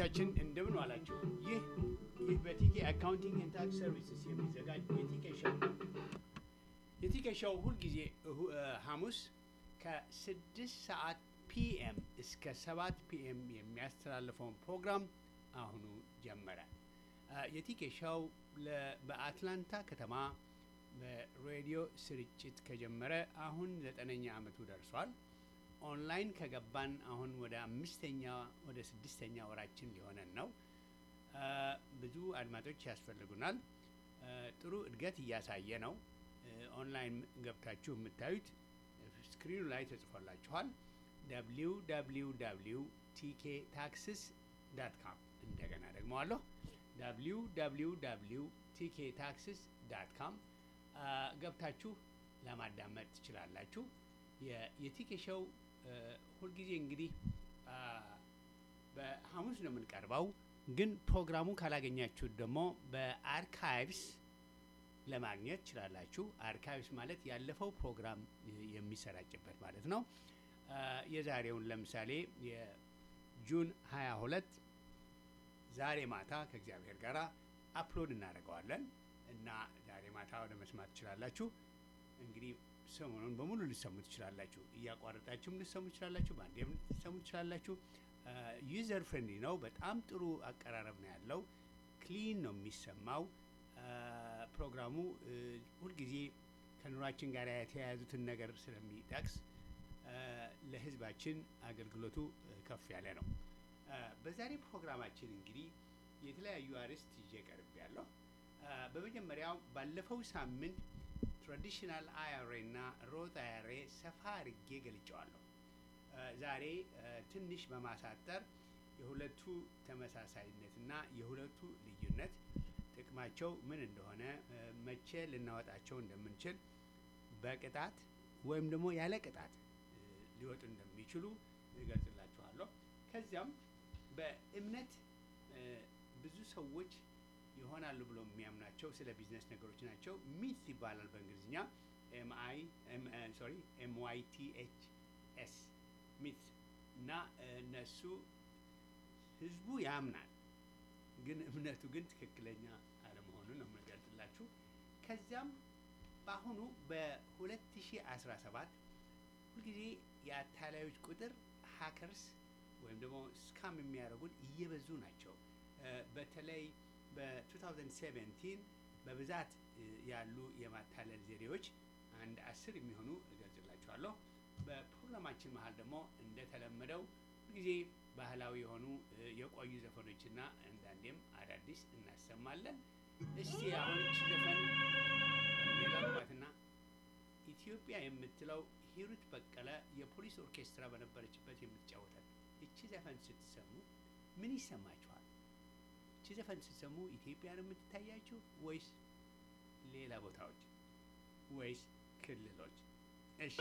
አድማጮቻችን እንደምን ዋላችሁ። ይህ ይህ በቲኬ አካውንቲንግ ኤንድ ታክስ ሰርቪስስ የሚዘጋጅ የቲኬ ሾው ነው። የቲኬ ሾው ሁልጊዜ እሁ- እ፣ ሐሙስ ከስድስት ሰዓት ፒኤም እስከ ሰባት ፒኤም የሚያስተላልፈውን ፕሮግራም አሁኑ ጀመረ። እ፣ የቲኬ ሾው ለ- በአትላንታ ከተማ በሬዲዮ ስርጭት ከጀመረ አሁን ዘጠነኛ ዓመቱ ደርሷል። ኦንላይን ከገባን አሁን ወደ አምስተኛ ወደ ስድስተኛ ወራችን ሊሆነን ነው። እ፣ ብዙ አድማጮች ያስፈልጉናል። እ፣ ጥሩ እድገት እያሳየ ነው። እ፣ ኦንላይን ገብታችሁ የምታዩት ስክሪኑ ላይ ተጽፎላችኋል። ደብሊው ደብሊው ደብሊው ቲኬ ታክስስ ዳት ካም እንደገና ደግሞ አለሁ ደብሊው ደብሊው ደብሊው ቲኬ ታክስስ ዳት ካም ገብታችሁ ለማዳመጥ ትችላላችሁ። የ- የቲኬ ሾው እ፣ ሁልጊዜ እንግዲህ አ፣ በሐሙስ ነው የምንቀርበው፣ ግን ፕሮግራሙ ካላገኛችሁት ደግሞ በአርካይቭስ ለማግኘት ትችላላችሁ። አርካይቭስ ማለት ያለፈው ፕሮግራም እ፣ የሚሰራጭበት ማለት ነው። አ፣ የዛሬውን ለምሳሌ የጁን 22 ዛሬ ማታ ከእግዚአብሔር ጋር አፕሎድ እናደርገዋለን እና ዛሬ ማታ ወደ መስማት ትችላላችሁ። እንግዲህ ሰሞኑን በሙሉ ልሰሙ ትችላላችሁ። እያቋረጣችሁም ልሰሙ ትችላላችሁ። በአንዴም ልሰሙ ትችላላችሁ። ዩዘር ፍሬንድሊ ነው። በጣም ጥሩ አቀራረብ ነው ያለው። ክሊን ነው የሚሰማው። አ፣ ፕሮግራሙ እ፣ ሁልጊዜ ከኑሯችን ጋር የተያያዙትን ነገር ስለሚጠቅስ አ፣ ለሕዝባችን አገልግሎቱ እ፣ ከፍ ያለ ነው። አ፣ በዛሬ ፕሮግራማችን እንግዲህ የተለያዩ አርዕስት ይዤ ቀርብ ያለሁ። በመጀመሪያው ባለፈው ሳምንት ትራዲሽናል አይአርኤ እና ሮት አይአርኤ ሰፋ አድርጌ ገልጨዋለሁ። አ፣ ዛሬ አ፣ ትንሽ በማሳጠር የሁለቱ ተመሳሳይነትና የሁለቱ ልዩነት ጥቅማቸው ምን እንደሆነ አ፣ መቼ ልናወጣቸው እንደምንችል በቅጣት ወይም ደግሞ ያለ ቅጣት እ፣ ሊወጡ እንደሚችሉ እገልጽላችኋለሁ። ከዚያም በእምነት እ፣ ብዙ ሰዎች ይሆናሉ ብሎ የሚያምናቸው ስለ ቢዝነስ ነገሮች ናቸው። ሚት ይባላል በእንግሊዝኛ ኤምአይ ሶሪ ኤምዋይ ቲ ኤች ኤስ ሚት እና እ፣ እነሱ ህዝቡ ያምናል ግን እምነቱ ግን ትክክለኛ አለመሆኑን ነው የምገልጽላችሁ። ከዚያም በአሁኑ በ2017 ሁልጊዜ የአታላዮች ቁጥር ሀከርስ ወይም ደግሞ ስካም የሚያደርጉን እየበዙ ናቸው። እ፣ በተለይ በ2017 በብዛት እ፣ ያሉ የማታለል ዘዴዎች አንድ አስር የሚሆኑ እገልጽላችኋለሁ። በፕሮግራማችን መሀል ደግሞ እንደተለመደው ጊዜ ባህላዊ የሆኑ እ፣ የቆዩ ዘፈኖችና አንዳንዴም አዳዲስ እናሰማለን። እስቲ አሁን እቺ ዘፈን ሌላ ጥፋትና ኢትዮጵያ የምትለው ሂሩት በቀለ የፖሊስ ኦርኬስትራ በነበረችበት የምትጫወታል። እቺ ዘፈን ስትሰሙ ምን ይሰማችኋል? እቺ ዘፈን ስትሰሙ ኢትዮጵያ ነው የምትታያችሁ ወይስ ሌላ ቦታዎች ወይስ ክልሎች? እሺ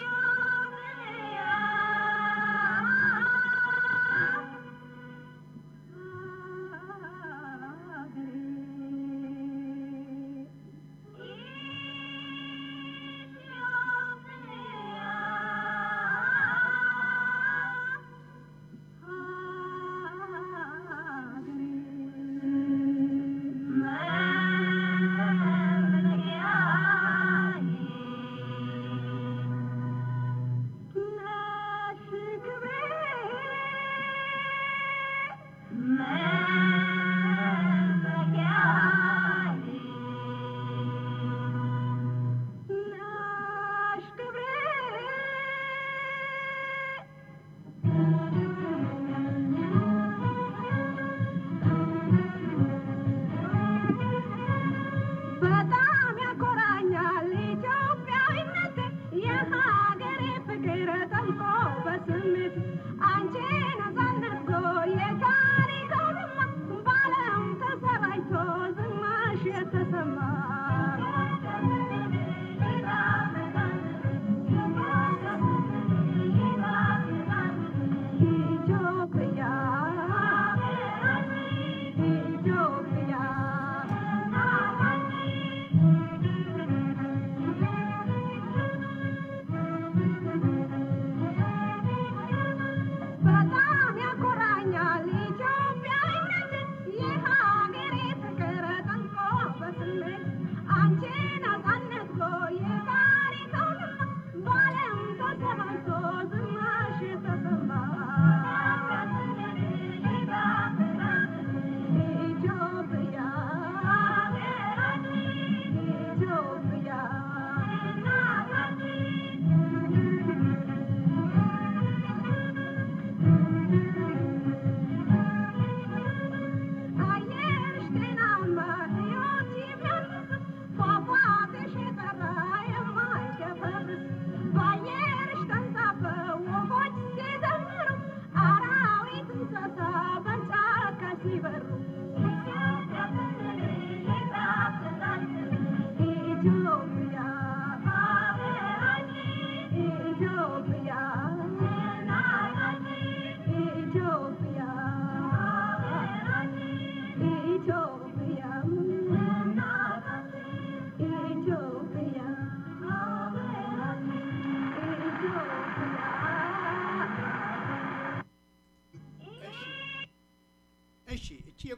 Yeah.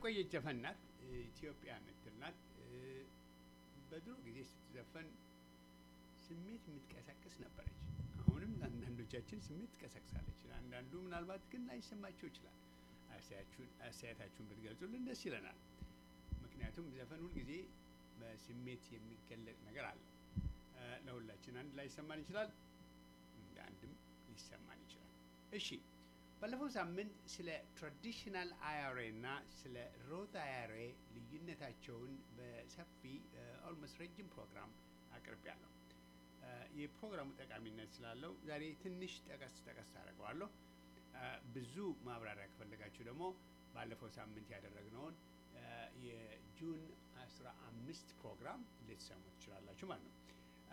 የቆየች ዘፈን ናት። ኢትዮጵያ የምትል ናት። በድሮ ጊዜ ስትዘፈን ስሜት የምትቀሰቅስ ነበረች። አሁንም ለአንዳንዶቻችን ስሜት ትቀሰቅሳለች። አንዳንዱ ምናልባት ግን ላይሰማቸው ይችላል። አስተያየታችሁን ብትገልጹልን ደስ ይለናል። ምክንያቱም ዘፈን ሁልጊዜ በስሜት የሚገለጽ ነገር አለው። ለሁላችን አንድ ላይሰማን ይችላል፣ እንደ አንድም ሊሰማን ይችላል። እሺ ባለፈው ሳምንት ስለ ትራዲሽናል አያሬ እና ስለ ሮት አያሬ ልዩነታቸውን በሰፊ ኦልሞስት ረጅም ፕሮግራም አቅርቤያለሁ። የፕሮግራሙ ጠቃሚነት ስላለው ዛሬ ትንሽ ጠቀስ ጠቀስ አደርገዋለሁ። ብዙ ማብራሪያ ከፈለጋችሁ ደግሞ ባለፈው ሳምንት ያደረግነውን የጁን አስራ አምስት ፕሮግራም ልትሰሙ ትችላላችሁ ማለት ነው።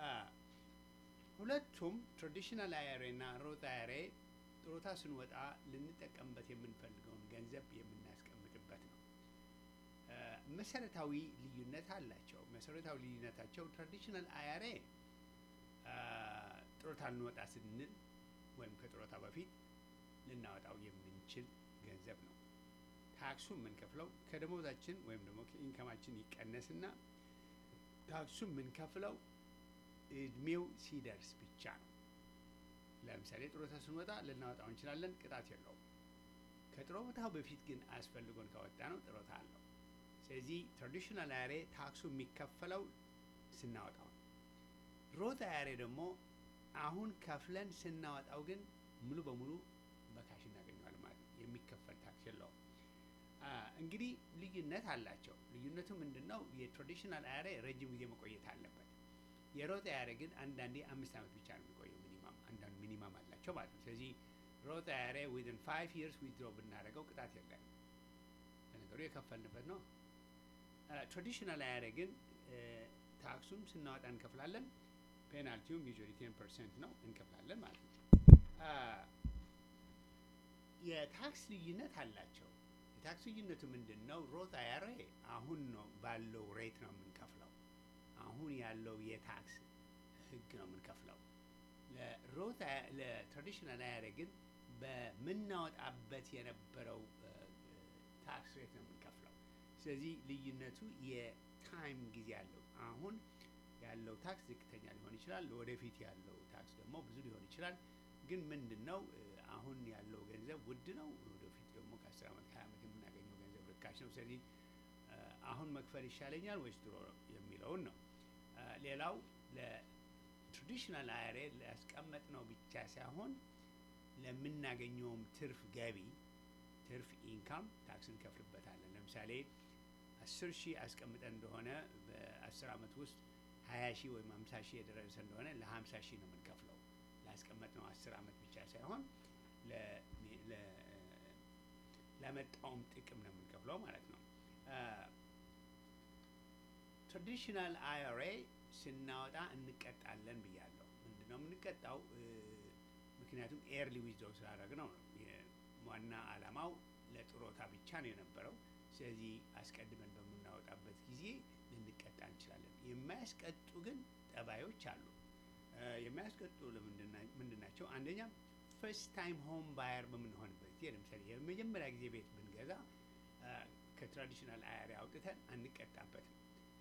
ሁለቱም ትራዲሽናል አያሬ እና ሮት አያሬ ጡረታ ስንወጣ ልንጠቀምበት የምንፈልገውን ገንዘብ የምናስቀምጥበት ነው። መሰረታዊ ልዩነት አላቸው። መሰረታዊ ልዩነታቸው ትራዲሽናል አያሬ ጡረታ ልንወጣ ስንል ወይም ከጡረታ በፊት ልናወጣው የምንችል ገንዘብ ነው። ታክሱ የምንከፍለው ከደሞዛችን ወይም ደግሞ ከኢንከማችን ይቀነስና ታክሱ የምንከፍለው እድሜው ሲደርስ ብቻ ነው። ለምሳሌ ጡረታ ስንወጣ ልናወጣው እንችላለን፣ ቅጣት የለውም። ከጡረታው በፊት ግን አስፈልጎን ካወጣ ነው ጡረታ አለው። ስለዚህ ትራዲሽናል አያሬ ታክሱ የሚከፈለው ስናወጣው ነው። ሮት አያሬ ደግሞ አሁን ከፍለን ስናወጣው ግን ሙሉ በሙሉ በካሽ እናገኘዋለን ማለት ነው። የሚከፈል ታክስ የለውም። እንግዲህ ልዩነት አላቸው። ልዩነቱ ምንድን ነው? የትራዲሽናል አያሬ ረጅም ጊዜ መቆየት አለበት። የሮት አያሬ ግን አንዳንዴ አምስት ዓመት ብቻ ነው የሚቆየው ሚኒማም፣ አንዳንዱ ሚኒማም አላቸው ማለት ነው። ስለዚህ ሮት አያሬ ዊዝን ፋይቭ ይርስ ዊዝድሮ ብናደርገው ቅጣት የለም። ለነገሩ የከፈልንበት ነው። ትራዲሽናል አያሬ ግን ታክሱም ስናወጣ እንከፍላለን። ፔናልቲውም ዩዥዋሊ ቴን ፐርሰንት ነው እንከፍላለን ማለት ነው። የታክስ ልዩነት አላቸው። የታክስ ልዩነቱ ምንድን ነው? ሮት አያሬ አሁን ነው ባለው ሬት ነው የምንከፍለው። አሁን ያለው የታክስ ህግ ነው የምንከፍለው። ለሮት ለትራዲሽናል አያሬ ግን በምናወጣበት የነበረው ታክስ ሬት ነው የምንከፍለው። ስለዚህ ልዩነቱ የታይም ጊዜ አለው። አሁን ያለው ታክስ ዝቅተኛ ሊሆን ይችላል። ወደፊት ያለው ታክስ ደግሞ ብዙ ሊሆን ይችላል። ግን ምንድን ነው አሁን ያለው ገንዘብ ውድ ነው። ወደፊት ደግሞ ከአስር ዓመት ከሀያ ዓመት የምናገኘው ገንዘብ ርካሽ ነው። ስለዚህ አሁን መክፈል ይሻለኛል ወይስ ድሮ የሚለውን ነው። ሌላው ለትራዲሽናል አያሬ ሊያስቀመጥ ነው ብቻ ሳይሆን ለምናገኘውም ትርፍ ገቢ ትርፍ ኢንካም ታክስ እንከፍልበታለን። ለምሳሌ አስር ሺህ አስቀምጠን እንደሆነ በአስር ዓመት ውስጥ ሀያ ሺህ ወይም ሀምሳ ሺህ የደረሰ እንደሆነ ለሀምሳ ሺህ ነው የምንከፍለው። ላስቀመጥነው አስር ዓመት ብቻ ሳይሆን ለመጣውም ጥቅም ነው የምንከፍለው ማለት ነው። ትራዲሽናል አይአርኤ ስናወጣ እንቀጣለን ብያለሁ። ምንድን ነው የምንቀጣው? ምክንያቱም ኤርሊ ዊዝድሮው ስላደረግነው ነው። ዋና ዓላማው ለጥሮታ ብቻ ነው የነበረው። ስለዚህ አስቀድመን በምናወጣበት ጊዜ ልንቀጣ እንችላለን። የማያስቀጡ ግን ጠባዮች አሉ። የሚያስቀጡ ምንድን ናቸው? አንደኛ ፈርስት ታይም ሆም ባየር በምንሆንበት ጊዜ ለምሳሌ የመጀመሪያ ጊዜ ቤት ብንገዛ ከትራዲሽናል አያሬ አውጥተን አንቀጣበትም።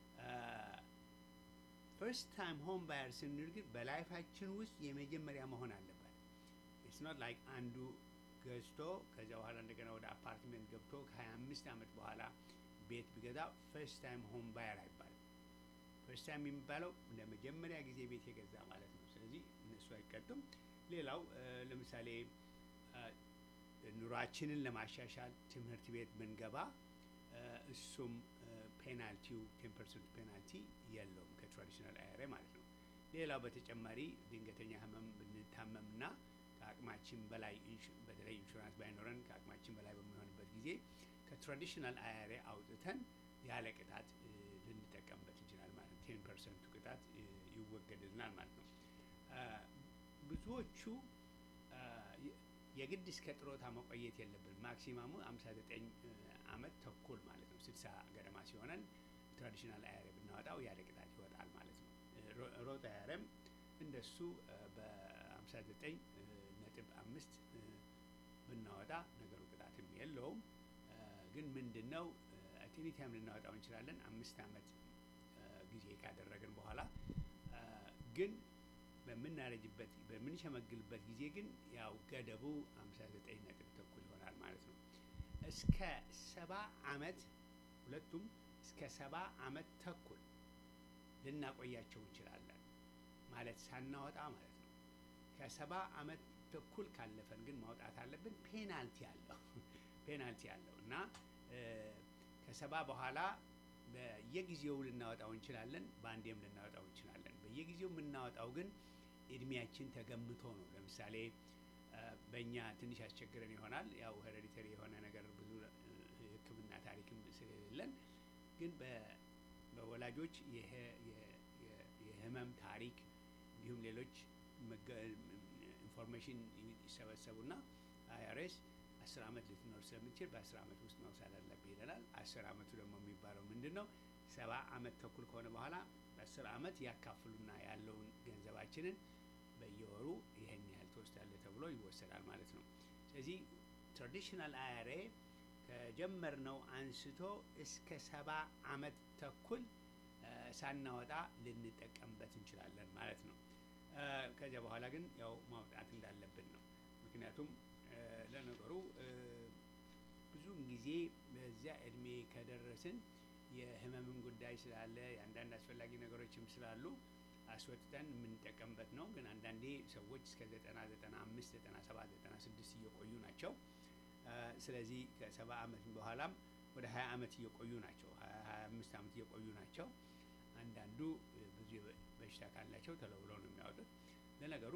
ፈርስት ታይም ሆም ባየር ስንል ግን በላይፋችን ውስጥ የመጀመሪያ መሆን አለበት። ኢትስ ኖት ላይክ አንዱ ገዝቶ ከዚያ በኋላ እንደገና ወደ አፓርትመንት ገብቶ ከሀያ አምስት ዓመት በኋላ ቤት ቢገዛ ፈርስት ታይም ሆም ባየር አይባልም። ፈርስት ታይም የሚባለው ለመጀመሪያ ጊዜ ቤት የገዛ ማለት ነው። ስለዚህ እነሱ አይቀጡም። ሌላው ለምሳሌ ኑሯችንን ለማሻሻል ትምህርት ቤት ብንገባ እሱም ፔናልቲው ቴን ፐርሰንት ፔናልቲ የለውም ከትራዲሽናል አያሬ ማለት ነው። ሌላው በተጨማሪ ድንገተኛ ህመም ብንታመምና ከአቅማችን በላይ በተለይ ኢንሹራንስ ባይኖረን ከአቅማችን በላይ በሚሆንበት ጊዜ ከትራዲሽናል አያሬ አውጥተን ያለ ቅጣት ልንጠቀምበት እንችላል ማለት ነው። ቴን ፐርሰንቱ ቅጣት ይወገድልናል ማለት ነው። ብዙዎቹ የግድ እስከ ጥሮታ መቆየት የለብን። ማክሲማሙ አምሳ ዘጠኝ አመት ተኩል ማለት ነው። ስልሳ ገደማ ሲሆነን ትራዲሽናል አያሬ ብናወጣው ያለ ቅጣት ይወጣል ማለት ነው። ሮት አያሬም እንደሱ በአምሳ ዘጠኝ ነጥብ አምስት ብናወጣ ነገሩ ቅጣትም የለውም። ግን ምንድን ነው ኤኒታይም ልናወጣው እንችላለን አምስት ዓመት ጊዜ ካደረግን በኋላ ግን በምናረጅበት በምንሸመግልበት ጊዜ ግን ያው ገደቡ ሃምሳ ዘጠኝ ነጥብ ተኩል ይሆናል ማለት ነው። እስከ ሰባ ዓመት ሁለቱም እስከ ሰባ ዓመት ተኩል ልናቆያቸው እንችላለን ማለት ሳናወጣ ማለት ነው። ከሰባ ዓመት ተኩል ካለፈን ግን ማውጣት አለብን። ፔናልቲ አለው ፔናልቲ አለው እና ከሰባ በኋላ በየጊዜው ልናወጣው እንችላለን፣ በአንዴም ልናወጣው እንችላለን። በየጊዜው የምናወጣው ግን እድሜያችን ተገምቶ ነው። ለምሳሌ በእኛ ትንሽ ያስቸግረን ይሆናል። ያው ሄሬዲተሪ የሆነ ነገር ብዙ ሕክምና ታሪክም ስለሌለን ግን በወላጆች የህመም ታሪክ እንዲሁም ሌሎች ኢንፎርሜሽን ይሰበሰቡና አይአርኤስ አስር ዓመት ልትኖር ስለምትችል በአስር ዓመት ውስጥ መውሰድ አለብህ ይለናል። አስር ዓመቱ ደግሞ የሚባለው ምንድን ነው? ሰባ ዓመት ተኩል ከሆነ በኋላ በአስር ዓመት ያካፍሉና ያለውን ገንዘባችንን በየወሩ ይህን ያህል ትወስዳለህ ተብሎ ይወሰዳል ማለት ነው። ስለዚህ ትራዲሽናል አይአርኤ ከጀመርነው አንስቶ እስከ ሰባ ዓመት ተኩል ሳናወጣ ልንጠቀምበት እንችላለን ማለት ነው። ከዚያ በኋላ ግን ያው ማውጣት እንዳለብን ነው። ምክንያቱም ለነገሩ ብዙውን ጊዜ በዚያ እድሜ ከደረስን የህመምን ጉዳይ ስላለ የአንዳንድ አስፈላጊ ነገሮችም ስላሉ አስወጥተን የምንጠቀምበት ነው። ግን አንዳንዴ ሰዎች እስከ ዘጠና ዘጠና አምስት ዘጠና ሰባት ዘጠና ስድስት እየቆዩ ናቸው። ስለዚህ ከሰባ ዓመት በኋላም ወደ ሀያ ዓመት እየቆዩ ናቸው። ሀያ አምስት ዓመት እየቆዩ ናቸው። አንዳንዱ ብዙ በሽታ ካላቸው ቶሎ ብለው ነው የሚያወጡት። ለነገሩ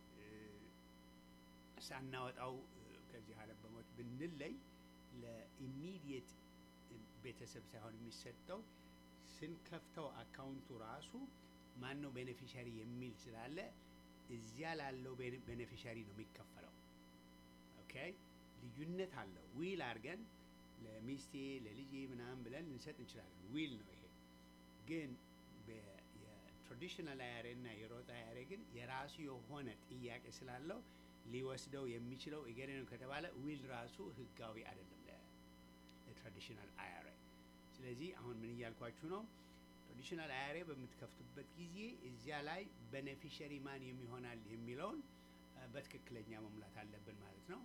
ሳናወጣው ከዚህ ዓለም በሞት ብንለይ ለኢሚዲየት ቤተሰብ ሳይሆን የሚሰጠው ስንከፍተው አካውንቱ ራሱ ማን ነው ቤኔፊሻሪ የሚል ስላለ እዚያ ላለው ቤኔፊሻሪ ነው የሚከፈለው። ኦኬ ልዩነት አለው። ዊል አድርገን ለሚስቴ ለልጄ ምናምን ብለን ልንሰጥ እንችላለን። ዊል ነው ይሄ። ግን የትራዲሽናል አያሬ እና የሮጥ አያሬ ግን የራሱ የሆነ ጥያቄ ስላለው ሊወስደው የሚችለው እገሌ ነው ከተባለ ዊል ራሱ ህጋዊ አይደለም ለትራዲሽናል አያሬ። ስለዚህ አሁን ምን እያልኳችሁ ነው? ትራዲሽናል አያሬ በምትከፍቱበት ጊዜ እዚያ ላይ ቤኔፊሸሪ ማን የሚሆናል የሚለውን በትክክለኛ መሙላት አለብን ማለት ነው።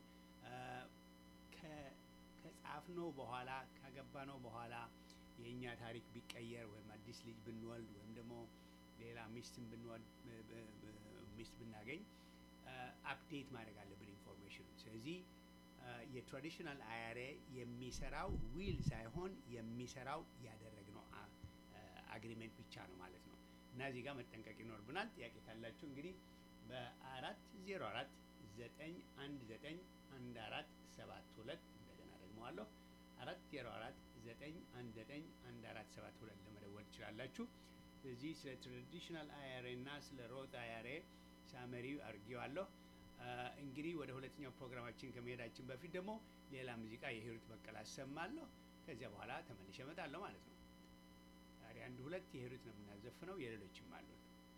ከጻፍነው በኋላ ካገባነው በኋላ የእኛ ታሪክ ቢቀየር ወይም አዲስ ልጅ ብንወልድ ወይም ደግሞ ሌላ ሚስትን ብንወልድ ሚስት ብናገኝ አፕዴት ማድረግ አለብን ኢንፎርሜሽኑ። ስለዚህ የትራዲሽናል አያሬ የሚሰራው ዊል ሳይሆን የሚሰራው ያደረግነው አግሪሜንት ብቻ ነው ማለት ነው። እና እዚህ ጋር መጠንቀቅ ይኖርብናል። ጥያቄ ካላችሁ እንግዲህ በአራት ዜሮ አራት ዘጠኝ አንድ ዘጠኝ አንድ አራት ሰባት ሁለት እንደገና ደግመዋለሁ አራት ዜሮ አራት ዘጠኝ አንድ ዘጠኝ አንድ አራት ሰባት ሁለት ለመደወል ትችላላችሁ። ስለዚህ ስለ ትራዲሽናል አያሬ እና ስለ ሮት አያሬ ሳመሪ አድርጌዋለሁ። እንግዲህ ወደ ሁለተኛው ፕሮግራማችን ከመሄዳችን በፊት ደግሞ ሌላ ሙዚቃ የሂሩት በቀለ አሰማለሁ። ከዚያ በኋላ ተመልሼ እመጣለሁ ማለት ነው። ዛሬ አንድ ሁለት የሂሩት ነው የምናዘፍነው፣ የሌሎችም አሉ።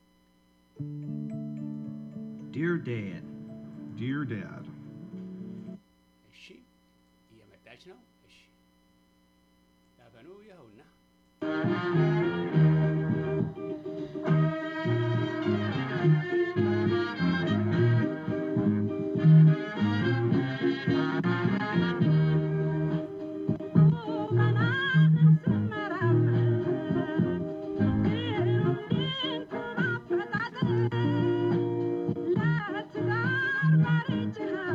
Dear Dad, Dear Dad, እሺ፣ እየመጣች ነው። እሺ፣ ዳፈኑ ይኸውና Let's go,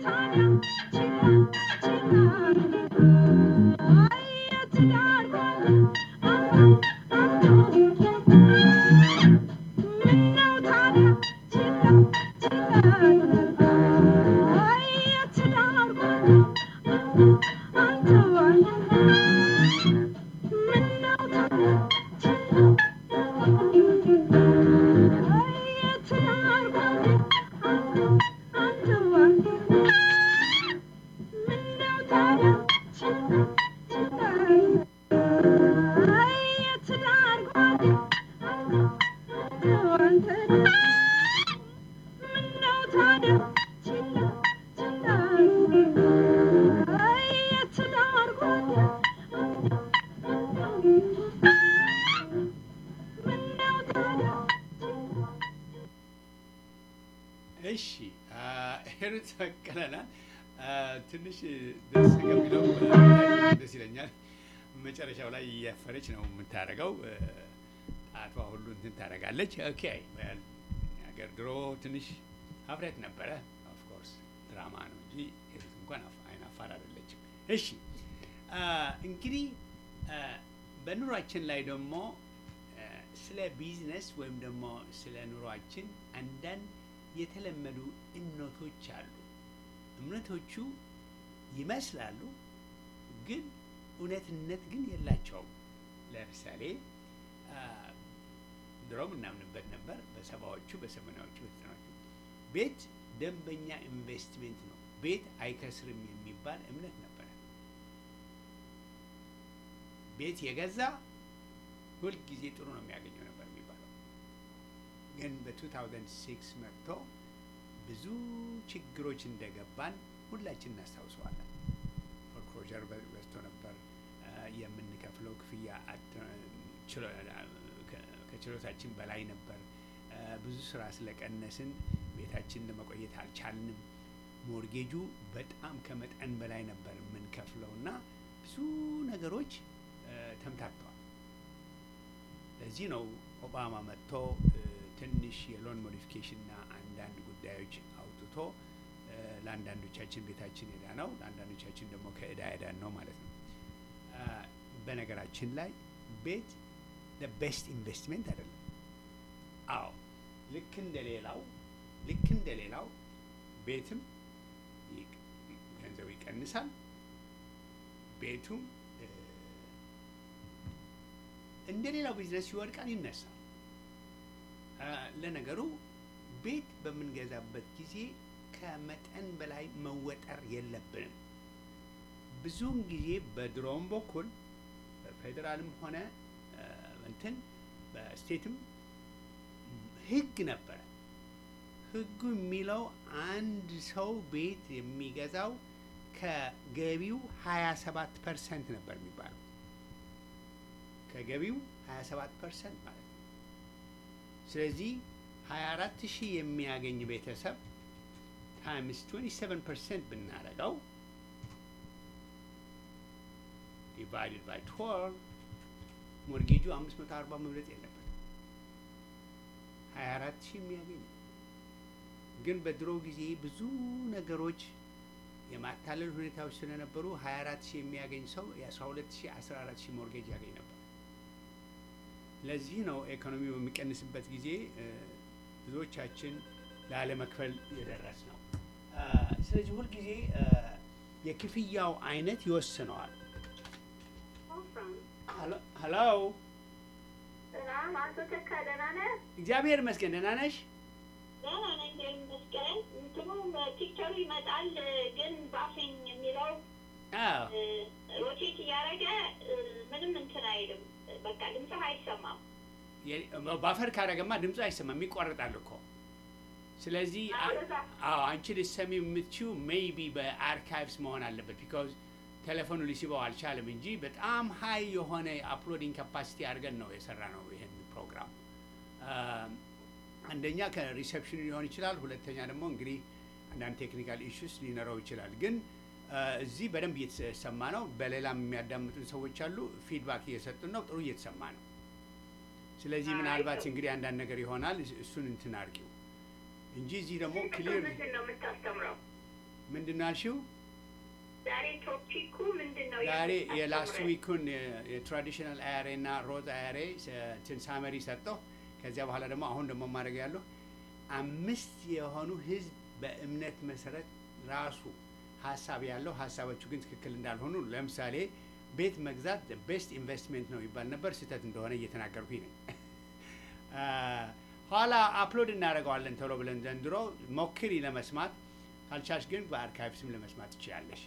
እሺ ሄሩት በቀለና ትንሽ ደስ ከሚለው ደስ ይለኛል። መጨረሻው ላይ እያፈረች ነው የምታደርገው። ጣቷ ሁሉ እንትን ታደርጋለች። ኦኬ ሀገር ድሮ ትንሽ ሀፍረት ነበረ። ኦፍኮርስ ድራማ ነው እንጂ ሄሩት እንኳን አይን አፋር አይደለችም። እሺ እንግዲህ በኑሯችን ላይ ደግሞ ስለ ቢዝነስ ወይም ደግሞ ስለ ኑሯችን አንዳንድ የተለመዱ እምነቶች አሉ። እምነቶቹ ይመስላሉ፣ ግን እውነትነት ግን የላቸውም። ለምሳሌ ድሮም እናምንበት ነበር፣ በሰባዎቹ በሰማንያዎቹ በዘጠናዎቹ ቤት ደንበኛ ኢንቨስትሜንት ነው፣ ቤት አይከስርም የሚባል እምነት ነበረ። ቤት የገዛ ሁልጊዜ ጥሩ ነው የሚያገኘው ነበር የሚባለው። ግን በ2006 መጥቶ ብዙ ችግሮች እንደገባን ሁላችን እናስታውሰዋለን። ፎርክሎዠር በዝቶ ነበር። የምንከፍለው ክፍያ ከችሎታችን በላይ ነበር። ብዙ ስራ ስለቀነስን ቤታችን ለመቆየት አልቻልንም። ሞርጌጁ በጣም ከመጠን በላይ ነበር የምንከፍለው እና ብዙ ነገሮች ተምታተዋል። ለዚህ ነው ኦባማ መጥቶ ትንሽ የሎን ሞዲፊኬሽን እና አንዳንድ ጉዳዮች አውጥቶ ለአንዳንዶቻችን ቤታችን ዕዳ ነው፣ ለአንዳንዶቻችን ደግሞ ከዕዳ ዕዳን ነው ማለት ነው። በነገራችን ላይ ቤት ቤስት ኢንቨስትሜንት አይደለም። አዎ ልክ እንደ ሌላው ልክ እንደ ሌላው ቤትም ገንዘቡ ይቀንሳል፣ ቤቱም እንደ ሌላው ቢዝነስ ይወድቃል፣ ይነሳል። ለነገሩ ቤት በምንገዛበት ጊዜ ከመጠን በላይ መወጠር የለብንም። ብዙውን ጊዜ በድሮውም በኩል በፌዴራልም ሆነ እንትን በስቴትም ሕግ ነበረ። ሕጉ የሚለው አንድ ሰው ቤት የሚገዛው ከገቢው ሀያ ሰባት ፐርሰንት ነበር የሚባለው ከገቢው 27 ፐርሰንት ማለት ነው። ስለዚህ 24 ሺህ የሚያገኝ ቤተሰብ ታይምስ 27 ፐርሰንት ብናደርገው ዲቫይድድ ባይ 12 ሞርጌጁ 540 መብለጥ የለበትም። 24 ሺህ የሚያገኝ ግን በድሮ ጊዜ ብዙ ነገሮች የማታለል ሁኔታዎች ስለነበሩ 24 ሺህ የሚያገኝ ሰው የ12 ሺህ 14 ሺህ ሞርጌጅ ያገኝ ነበር። ለዚህ ነው ኢኮኖሚ በሚቀንስበት ጊዜ ብዙዎቻችን ላለመክፈል የደረስ ነው። ስለዚህ ሁልጊዜ የክፍያው አይነት ይወስነዋል። ሀሎ፣ ሰላም አቶ ተካ ደህና ነህ? እግዚአብሔር ይመስገን። ደህና ነሽ? ደህና ነኝ እግዚአብሔር ይመስገን። እንትኑ ፒክቸሩ ይመጣል ግን ባፌኝ የሚለው አዎ ሮቴት እያደረገ ምንም እንትን አይልም። በቃ ድምፅህ አይሰማም። ባፈር ካደረገማ ድምፁ አይሰማም፣ ይቋረጣል እኮ። ስለዚህ አዎ አንቺ ልትሰሚ የምትችው ሜይቢ በአርካይቭስ መሆን አለበት ቢካዝ ቴሌፎኑ ሊስበው አልቻለም እንጂ በጣም ሀይ የሆነ አፕሎዲንግ ካፓሲቲ አድርገን ነው የሰራ ነው ይህን ፕሮግራም። አንደኛ ከሪሴፕሽን ሊሆን ይችላል፣ ሁለተኛ ደግሞ እንግዲህ አንዳንድ ቴክኒካል ኢሹስ ሊኖረው ይችላል። ግን እዚህ በደንብ እየተሰማ ነው። በሌላም የሚያዳምጡን ሰዎች አሉ፣ ፊድባክ እየሰጡን ነው። ጥሩ እየተሰማ ነው። ስለዚህ ምናልባት እንግዲህ አንዳንድ ነገር ይሆናል። እሱን እንትን አድርጊው እንጂ እዚህ ደግሞ ክሊር ምንድን ነው የምታስተምረው? ምንድን ነው ያልሽው? ዛሬ ቶፒኩ ምንድን ነው? ዛሬ የምታስተምረን? የላስት ዊኩን የትራዲሽናል አያሬ እና ሮዝ አያሬ ትን ሳመሪ ሰጠው። ከዚያ በኋላ ደግሞ አሁን ደግሞ ማድረግ ያለሁ አምስት የሆኑ ህዝብ በእምነት መሰረት ራሱ ሀሳብ ያለው ሀሳቦቹ ግን ትክክል እንዳልሆኑ ለምሳሌ ቤት መግዛት ቤስት ኢንቨስትሜንት ነው ይባል ነበር። ስህተት እንደሆነ እየተናገርኩኝ ነኝ። አ፣ ኋላ አፕሎድ እናደርገዋለን ቶሎ ብለን ዘንድሮ ሞክሪ ለመስማት ካልቻልሽ ግን በአርካይቭስም ለመስማት ትችላለሽ።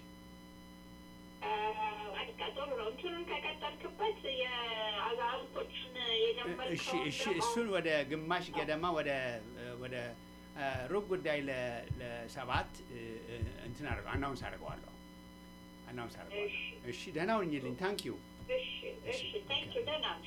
በቃ ጥሩ ነው። እንትኑን ከቀጠልክበት የአዛውንቶችን የጀመርከውን እሺ እሺ ደግሞ- እሱን ወደ ግማሽ ገደማ ወደ ወደ አ፣ ሩብ ጉዳይ ለ- ለሰባት እ፣ እ፣ እንትን አድርገው አናውንስ አድርገዋለሁ አናውንስ አድርገዋለሁ። እሺ ደህና ሁኝልኝ። ታንክ ዩ እሺ እሺ፣ ታንክ ዩ ደህና ነሽ?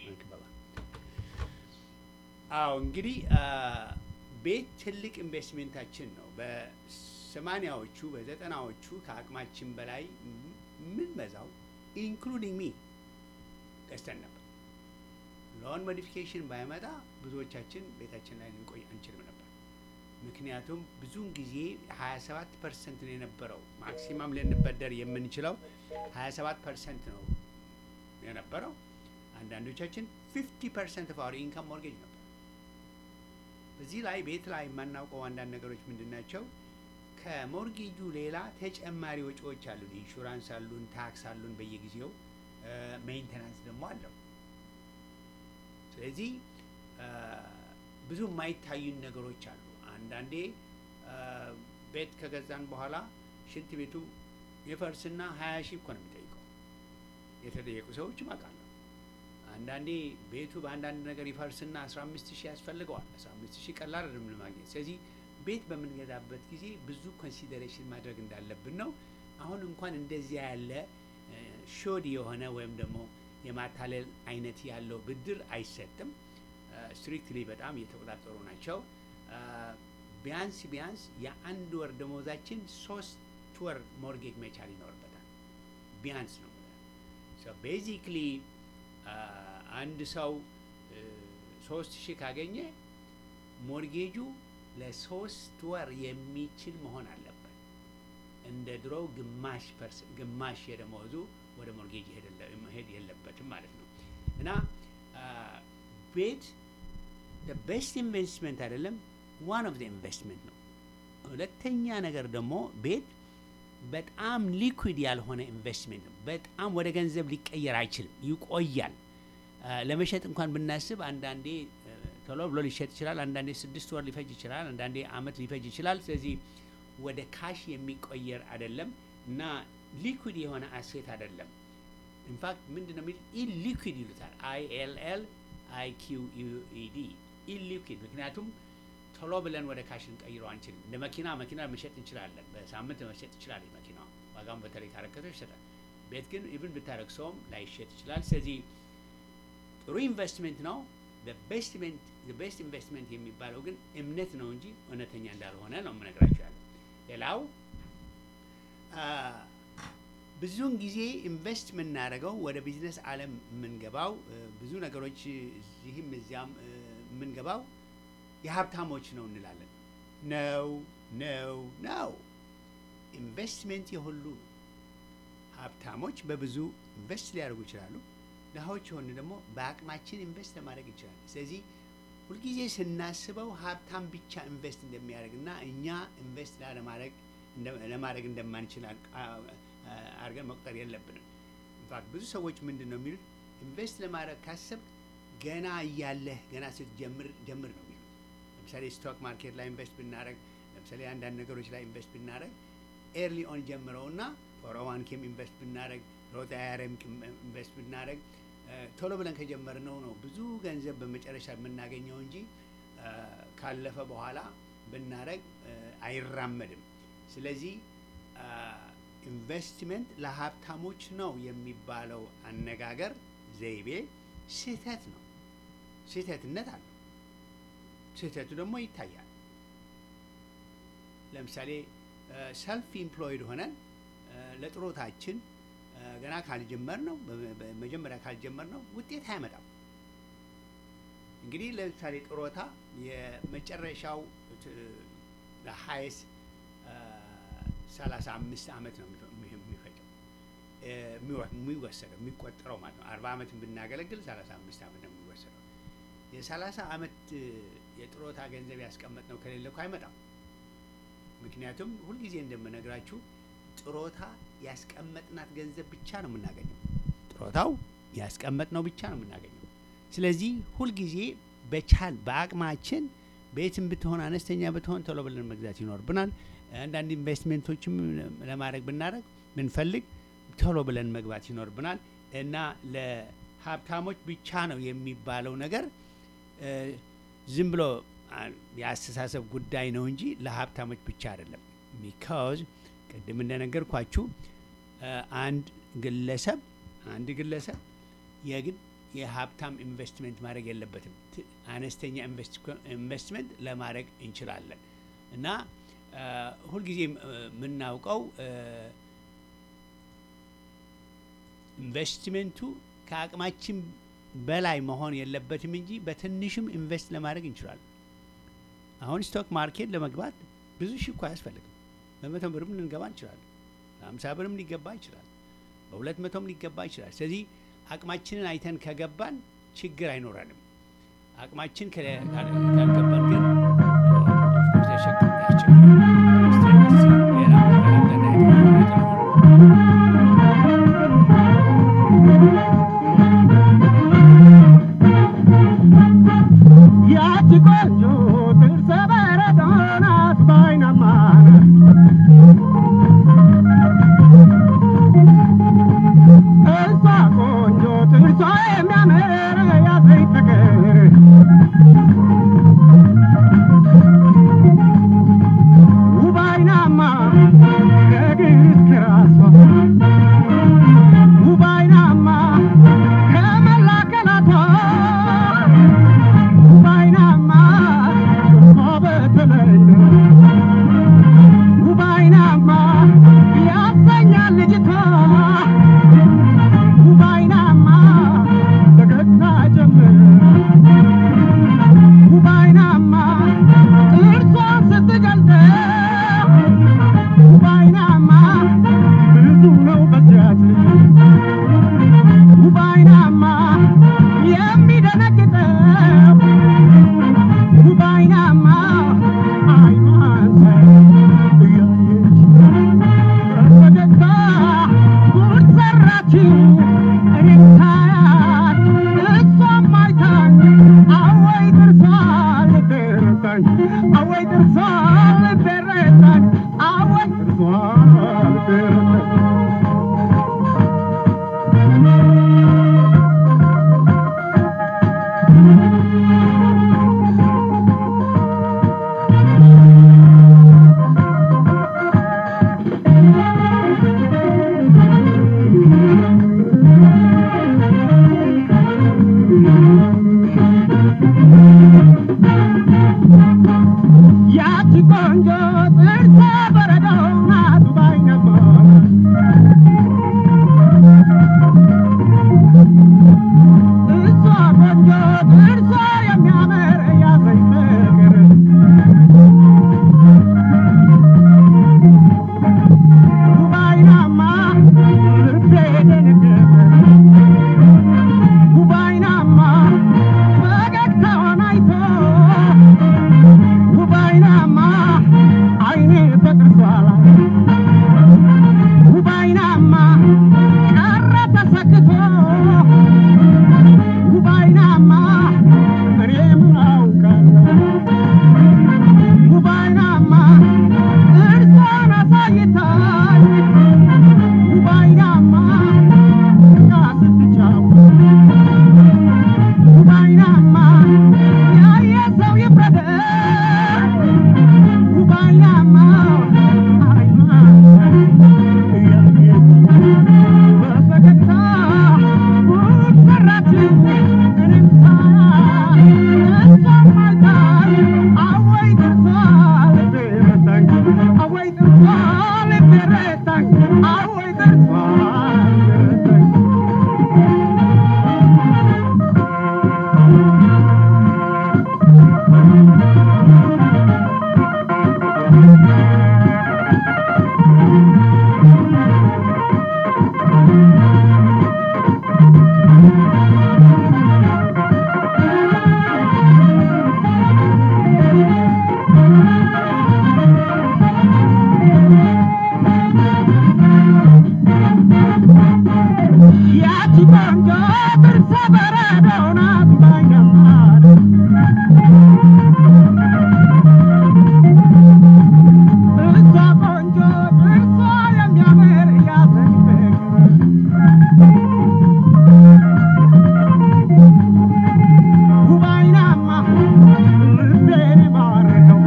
አዎ እንግዲህ አ፣ ቤት ትልቅ ኢንቨስትሜንታችን ነው። በሰማኒያዎቹ በዘጠናዎቹ ከአቅማችን በላይ ምን በዛው ኢንክሉዲንግ ሚ ገዝተን ነበር። ሎን ሞዲፊኬሽን ባይመጣ ብዙዎቻችን ቤታችን ላይ ልንቆይ አንችልም ነበር። ምክንያቱም ብዙውን ጊዜ 27 ፐርሰንት ነው የነበረው ማክሲማም ልንበደር የምንችለው 27 ፐርሰንት ነው የነበረው። አንዳንዶቻችን 50 ፐርሰንት ኦፍ አወር ኢንካም ሞርጌጅ ነበር። እዚህ ላይ ቤት ላይ የማናውቀው አንዳንድ ነገሮች ምንድን ናቸው? ከሞርጌጁ ሌላ ተጨማሪ ወጪዎች አሉን። ኢንሹራንስ አሉን፣ ታክስ አሉን፣ በየጊዜው ሜንቴናንስ ደግሞ አለው። ስለዚህ አ፣ ብዙ የማይታዩን ነገሮች አሉ። አንዳንዴ አ፣ ቤት ከገዛን በኋላ ሽንት ቤቱ የፈርስና ሀያ ሺህ እኮ ነው የሚጠይቀው። የተጠየቁ ሰዎችም አውቃለሁ። አንዳንዴ ቤቱ በአንዳንድ ነገር ይፈርስና አስራ አምስት ሺህ ያስፈልገዋል። አስራ አምስት ሺህ ቀላል አይደለም ለማግኘት። ስለዚህ ቤት በምንገዛበት ጊዜ ብዙ ኮንሲደሬሽን ማድረግ እንዳለብን ነው። አሁን እንኳን እንደዚያ ያለ ሾድ የሆነ ወይም ደግሞ የማታለል አይነት ያለው ብድር አይሰጥም። ስትሪክትሊ በጣም እየተቆጣጠሩ ናቸው። አ፣ ቢያንስ ቢያንስ የአንድ ወር ደሞዛችን ሶስት ወር ሞርጌጅ መቻል ይኖርበታል። ቢያንስ ነው ቤዚክሊ አንድ ሰው እ፣ ሶስት ሺህ ካገኘ ሞርጌጁ ለሶስት ወር የሚችል መሆን አለበት። እንደ ድሮው ግማሽ ፐርስ ግማሽ የደመወዙ ወደ ሞርጌጅ ይሄድ- መሄድ የለበትም ማለት ነው እና አ፣ ቤት ቤስት ኢንቨስትመንት አይደለም፣ ዋን ኦፍ ኢንቨስትመንት ነው። ሁለተኛ ነገር ደግሞ ቤት በጣም ሊኩዊድ ያልሆነ ኢንቨስትሜንት ነው። በጣም ወደ ገንዘብ ሊቀየር አይችልም፣ ይቆያል። አ፣ ለመሸጥ እንኳን ብናስብ አንዳንዴ አ፣ ቶሎ ብሎ ሊሸጥ ይችላል፣ አንዳንዴ ስድስት ወር ሊፈጅ ይችላል፣ አንዳንዴ አመት ሊፈጅ ይችላል። ስለዚህ ወደ ካሽ የሚቆየር አይደለም እና ሊኩዊድ የሆነ አሴት አይደለም። ኢንፋክት ምንድን ነው የሚል ኢሊኩዊድ ይሉታል። አይ ኤል ኤል አይ ኪው ኢ ዲ ኢሊኩዊድ። ምክንያቱም ቶሎ ብለን ወደ ካሽ ልንቀይረው አንችልም። እንደ መኪና መኪና መሸጥ እንችላለን። በሳምንት መሸጥ ይችላል መኪና ዋጋውን በተለይ ካረከተው ይሸጣል። ቤት ግን ኢቭን ብታረክሰውም ላይሸጥ ይችላል። ስለዚህ ጥሩ ኢንቨስትሜንት ነው። ቤስት ኢንቨስትመንት የሚባለው ግን እምነት ነው እንጂ እውነተኛ እንዳልሆነ ነው የምነግራቸው ያለው። ሌላው አ፣ ብዙውን ጊዜ ኢንቨስት የምናደርገው ወደ ቢዝነስ ዓለም የምንገባው እ፣ ብዙ ነገሮች እዚህም እዚያም እ፣ የምንገባው የሀብታሞች ነው እንላለን። ነው ነው ነው። ኢንቨስትሜንት የሁሉ ነው። ሀብታሞች በብዙ ኢንቨስት ሊያደርጉ ይችላሉ። ድሀዎች የሆኑ ደግሞ በአቅማችን ኢንቨስት ለማድረግ ይችላል። ስለዚህ ሁልጊዜ ስናስበው ሀብታም ብቻ ኢንቨስት እንደሚያደርግና እኛ ኢንቨስት ላለማድረግ እንደ- ለማድረግ እንደማንችል አድ- አ- አ- አድርገን መቁጠር የለብንም። ኢንፋክት ብዙ ሰዎች ምንድን ነው የሚሉት ኢንቨስት ለማድረግ ካሰብ ገና እያለህ ገና ስትጀምር ጀምር ነው የሚሉት። ለምሳሌ ስቶክ ማርኬት ላይ ኢንቨስት ብናደረግ፣ ለምሳሌ አንዳንድ ነገሮች ላይ ኢንቨስት ብናደረግ ኤርሊ ኦን ጀምረውና ፎሮዋን ኬም ኢንቨስት ብናደረግ ሮት አያረም ኢንቨስት ብናደረግ ቶሎ ብለን ከጀመርነው ነው ብዙ ገንዘብ በመጨረሻ የምናገኘው እንጂ አ፣ ካለፈ በኋላ ብናደረግ አይራመድም። ስለዚህ አ፣ ኢንቨስትመንት ለሀብታሞች ነው የሚባለው አነጋገር ዘይቤ ስህተት ነው። ስህተትነት አለው። ስህተቱ ደግሞ ይታያል። ለምሳሌ ሰልፍ ኢምፕሎይድ ሆነን አ፣ ለጥሮታችን አ፣ ገና ካልጀመር ነው መጀመሪያ ካልጀመር ነው ውጤት አያመጣም። እንግዲህ ለምሳሌ ጥሮታ የመጨረሻው ሃይስ ሰላሳ አምስት ዓመት ነው የሚፈ- የሚፈጀው እ፣ የሚወ- የሚወሰደው የሚቆጠረው ማለት ነው። አርባ ዓመት ብናገለግል ሰላሳ አምስት ዓመት ነው የሚወሰደው። የሰላሳ ዓመት እ፣ የጥሮታ ገንዘብ ያስቀመጥ ነው ከሌለ እኮ አይመጣም። ምክንያቱም ሁልጊዜ እንደምነግራችሁ ጥሮታ ያስቀመጥናት ገንዘብ ብቻ ነው የምናገኘው። ጥሮታው ያስቀመጥነው ብቻ ነው የምናገኘው። ስለዚህ ሁልጊዜ በቻል በአቅማችን ቤትም ብትሆን አነስተኛ ብትሆን ቶሎ ብለን መግዛት ይኖርብናል። አንዳንድ ኢንቨስትሜንቶችም ለማድረግ ብናደረግ ብንፈልግ ቶሎ ብለን መግባት ይኖርብናል እና ለሀብታሞች ብቻ ነው የሚባለው ነገር እ፣ ዝም ብሎ አ፣ የአስተሳሰብ ጉዳይ ነው እንጂ ለሀብታሞች ብቻ አይደለም። ቢካዝ ቅድም እንደነገርኳችሁ እ፣ አንድ ግለሰብ አንድ ግለሰብ የግድ የሀብታም ኢንቨስትመንት ማድረግ የለበትም። ት- አነስተኛ ኢንቨስት- ኢንቨስትመንት ለማድረግ እንችላለን እና እ፣ ሁልጊዜም እ፣ የምናውቀው እ፣ ኢንቨስትሜንቱ ከአቅማችን በላይ መሆን የለበትም እንጂ በትንሽም ኢንቨስት ለማድረግ እንችላለን። አሁን ስቶክ ማርኬት ለመግባት ብዙ ሺህ እኮ አያስፈልግም። በመቶ ብርም ልንገባ እንችላለን። በአምሳ ብርም ሊገባ ይችላል። በሁለት መቶም ሊገባ ይችላል። ስለዚህ አቅማችንን አይተን ከገባን ችግር አይኖረንም። አቅማችን ከለ- ካል- ካልገባን ግን ኦፍኮርስ ያሸግ- ያስቸግራል። እስቲ- እስቲ ሌላ ነገር አገናኝ- ያቺ ቆንጆ ጥርሰ በረዶ ናት ባይናማ እሷ ቆንጆ ጥርሷ የሚያምር ያዘኝ ፍቅር ውብ አይናማ ከእግር እስከ ራሷ ውብ አይናማ ከመላ አካላቷ ውባይናማ እሷ በተለይ ውባይናማ ያሰኛል ልጅቷ ውባይናማ ፈገግታ ጀምር ውባይናማ ጥርሷን ስትገልጠው ውባይናማ ብዙ ነው በዚያች ልጅ ውባይናማ የሚደነግጠው ውባይናማ አይኗን ሳይ እያየች በፈገግታ ጉድ ሰራችኝ እኔም ሳያት እሷም አይታኝ አወይ ጥርሷን ልትረታኝ አወይ ጥርሷን ልትረታኝ አወይ ጥርሷን ልትረታኝ ያቺ ቆንጆ ጥርሰ በረዶ ናት ባይነባ እሷ ቆንጆ ጥርሷ የሚያምር ያዘኝ ፍቅር ውባይናማ ልቤ ደነገጠ ውባይናማ ፈገግታዋን አይቶ ውባይናማ አይኔ በጥርሷ ላይ ውባይናማ ቀረ ተሰክቶ ውባይናማ እኔም አውቃለሁ ውባይናማ ጥርሷን አሳይታኝ ውባይናማ እኛ ስትጫወት ውባይናማ ያየ ሰው ይፍረደኝ ውባይናማ አይኗን እያየች በፈገግታ ጉድ ሰራችኝ እኔም ሳያት እሷም አይታኝ አወይ ጥርሷ ልቤ ረታኝ አወይ ጥርሷ ልቤ ረታኝ አወይ ጥርሷ ልቤ ረታኝ ቆንጆ ጥርሰ በረዶ ናት ባይነማር እሷ ቆንጆ ጥርሷ የሚያምር ያሰኝ ፍቅር ውባይናማ ልቤን ማረከው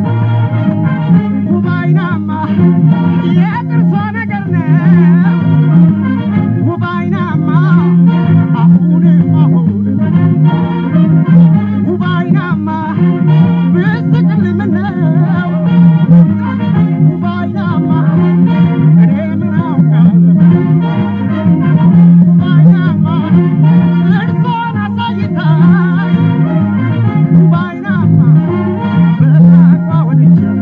ውባይናማ የጥርሷ ነገር ነው ውባይናማ አሁንም አሁንም ውባይናማ ብስቅል ምነው ውባይናማ እኔ ምን አውቃለሁ ውባይናማ እርሷን አሳይታኝ ውባይናማ በሳቋ ወድጃት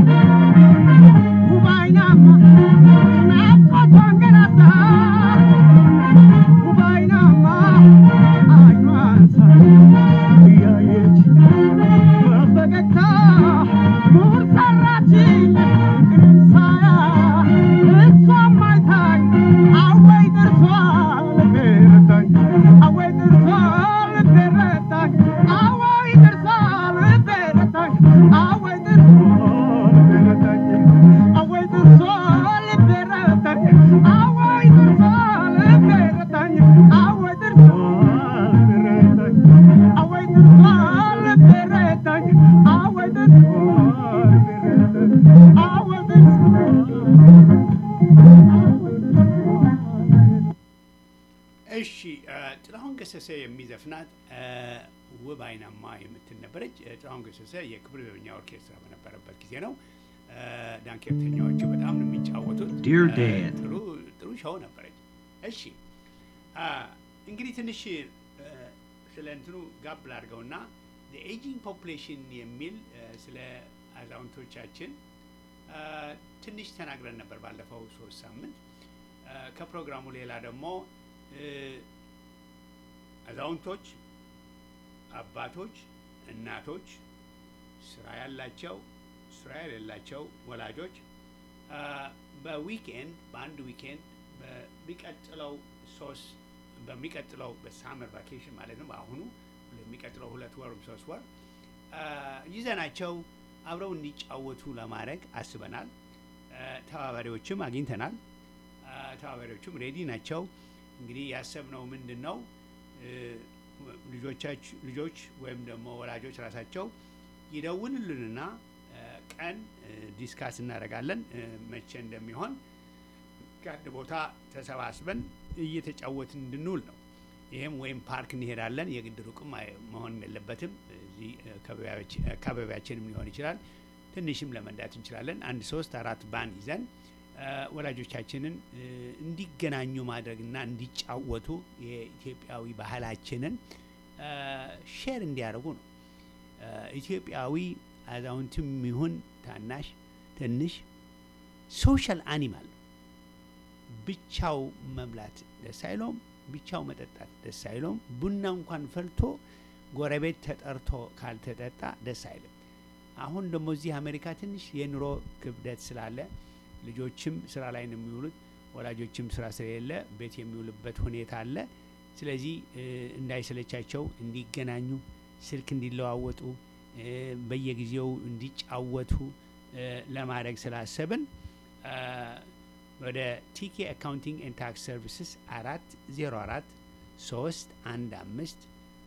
ውባይናማ ናፍቆቷን ገላታ ውባይናማ አይኗን ሳይ እያየች በፈገግታ ጉድ ሰራችኝ እኔም ሳያት እሷም አይታኝ አወይ ጥርሷ ልቤ ረታኝ አወይ ጥርሷ ልቤ ረታኝ አወይ ጥርሷ ልቤ ረታኝ አወይ ጥርሷ ልቤ ረታኝ አወይ ጥርሷ ልቤ ረታኝ አወይ ጥርሷ ልቤ ረታኝ አወይ ጥርሷ ልቤ ረታኝ አወይ ጥርሷ ልቤ ረታኝ አወይ ጥርሷ ልቤ ረታኝ አወይ ጥርሷ እሺ እ፣ ጥላሁን ገሰሰ የሚዘፍናት እ፣ ውብ አይናማ የምትል ነበረች። እ፣ ጥላሁን ገሰሰ የክብር ዘበኛ ኦርኬስትራ በነበረበት ጊዜ ነው። እ፣ ዳንኬርተኛዎቹ በጣም ነው የሚጫወቱት። Dear እ፣ Dan. ጥሩ ጥሩ ሾው ነበረች። እሺ አ፣ እንግዲህ ትንሽ እ፣ ስለ እንትኑ ጋብ ላድርገውና ኤጂንግ ፖፑሌሽን የሚል እ፣ ስለ አዛውንቶቻችን እ፣ ትንሽ ተናግረን ነበር ባለፈው ሶስት ሳምንት እ፣ ከፕሮግራሙ ሌላ ደግሞ እ፣ አዛውንቶች፣ አባቶች፣ እናቶች፣ ስራ ያላቸው፣ ስራ የሌላቸው ወላጆች አ፣ በዊኬንድ በአንድ ዊኬንድ በሚቀጥለው ሶስት በሚቀጥለው በሳመር ቫኬሽን ማለት ነው በአሁኑ ለሚቀጥለው ሁለት ወርም ሶስት ወር አ፣ ይዘናቸው አብረው እንዲጫወቱ ለማድረግ አስበናል። አ፣ ተባባሪዎችም አግኝተናል። አ፣ ተባባሪዎቹም ሬዲ ናቸው። እንግዲህ ያሰብነው ምንድን ነው እ፣ ልጆቻች ልጆች ወይም ደግሞ ወላጆች ራሳቸው ይደውሉልንና እ፣ ቀን እ፣ ዲስካስ እናደርጋለን እ፣ መቼ እንደሚሆን ከአንድ ቦታ ተሰባስበን እየተጫወትን እንድንውል ነው። ይህም ወይም ፓርክ እንሄዳለን። የግድ ሩቅም አይ- መሆን የለበትም። እዚህ እ፣ አካባቢያች- አካባቢያችንም ሊሆን ይችላል። ትንሽም ለመንዳት እንችላለን። አንድ ሶስት አራት ባን ይዘን እ፣ ወላጆቻችንን እ፣ እንዲገናኙ ማድረግና እንዲጫወቱ የኢትዮጵያዊ ባህላችንን እ፣ ሼር እንዲያደርጉ ነው። እ፣ ኢትዮጵያዊ አዛውንትም ይሁን ታናሽ ትንሽ ሶሻል አኒማል ነው። ብቻው መብላት ደስ አይለውም። ብቻው መጠጣት ደስ አይለውም። ቡና እንኳን ፈልቶ ጎረቤት ተጠርቶ ካልተጠጣ ደስ አይልም። አሁን ደግሞ እዚህ አሜሪካ ትንሽ የኑሮ ክብደት ስላለ ልጆችም ስራ ላይ ነው የሚውሉት፣ ወላጆችም ስራ ስለሌለ ቤት የሚውልበት ሁኔታ አለ። ስለዚህ እ፣ እንዳይሰለቻቸው እንዲገናኙ፣ ስልክ እንዲለዋወጡ፣ እ፣ በየጊዜው እንዲጫወቱ እ፣ ለማድረግ ስላሰብን እ፣ ወደ ቲኬ አካውንቲንግ ኤንድ ታክስ ሰርቪስስ አራት ዜሮ አራት ሶስት አንድ አምስት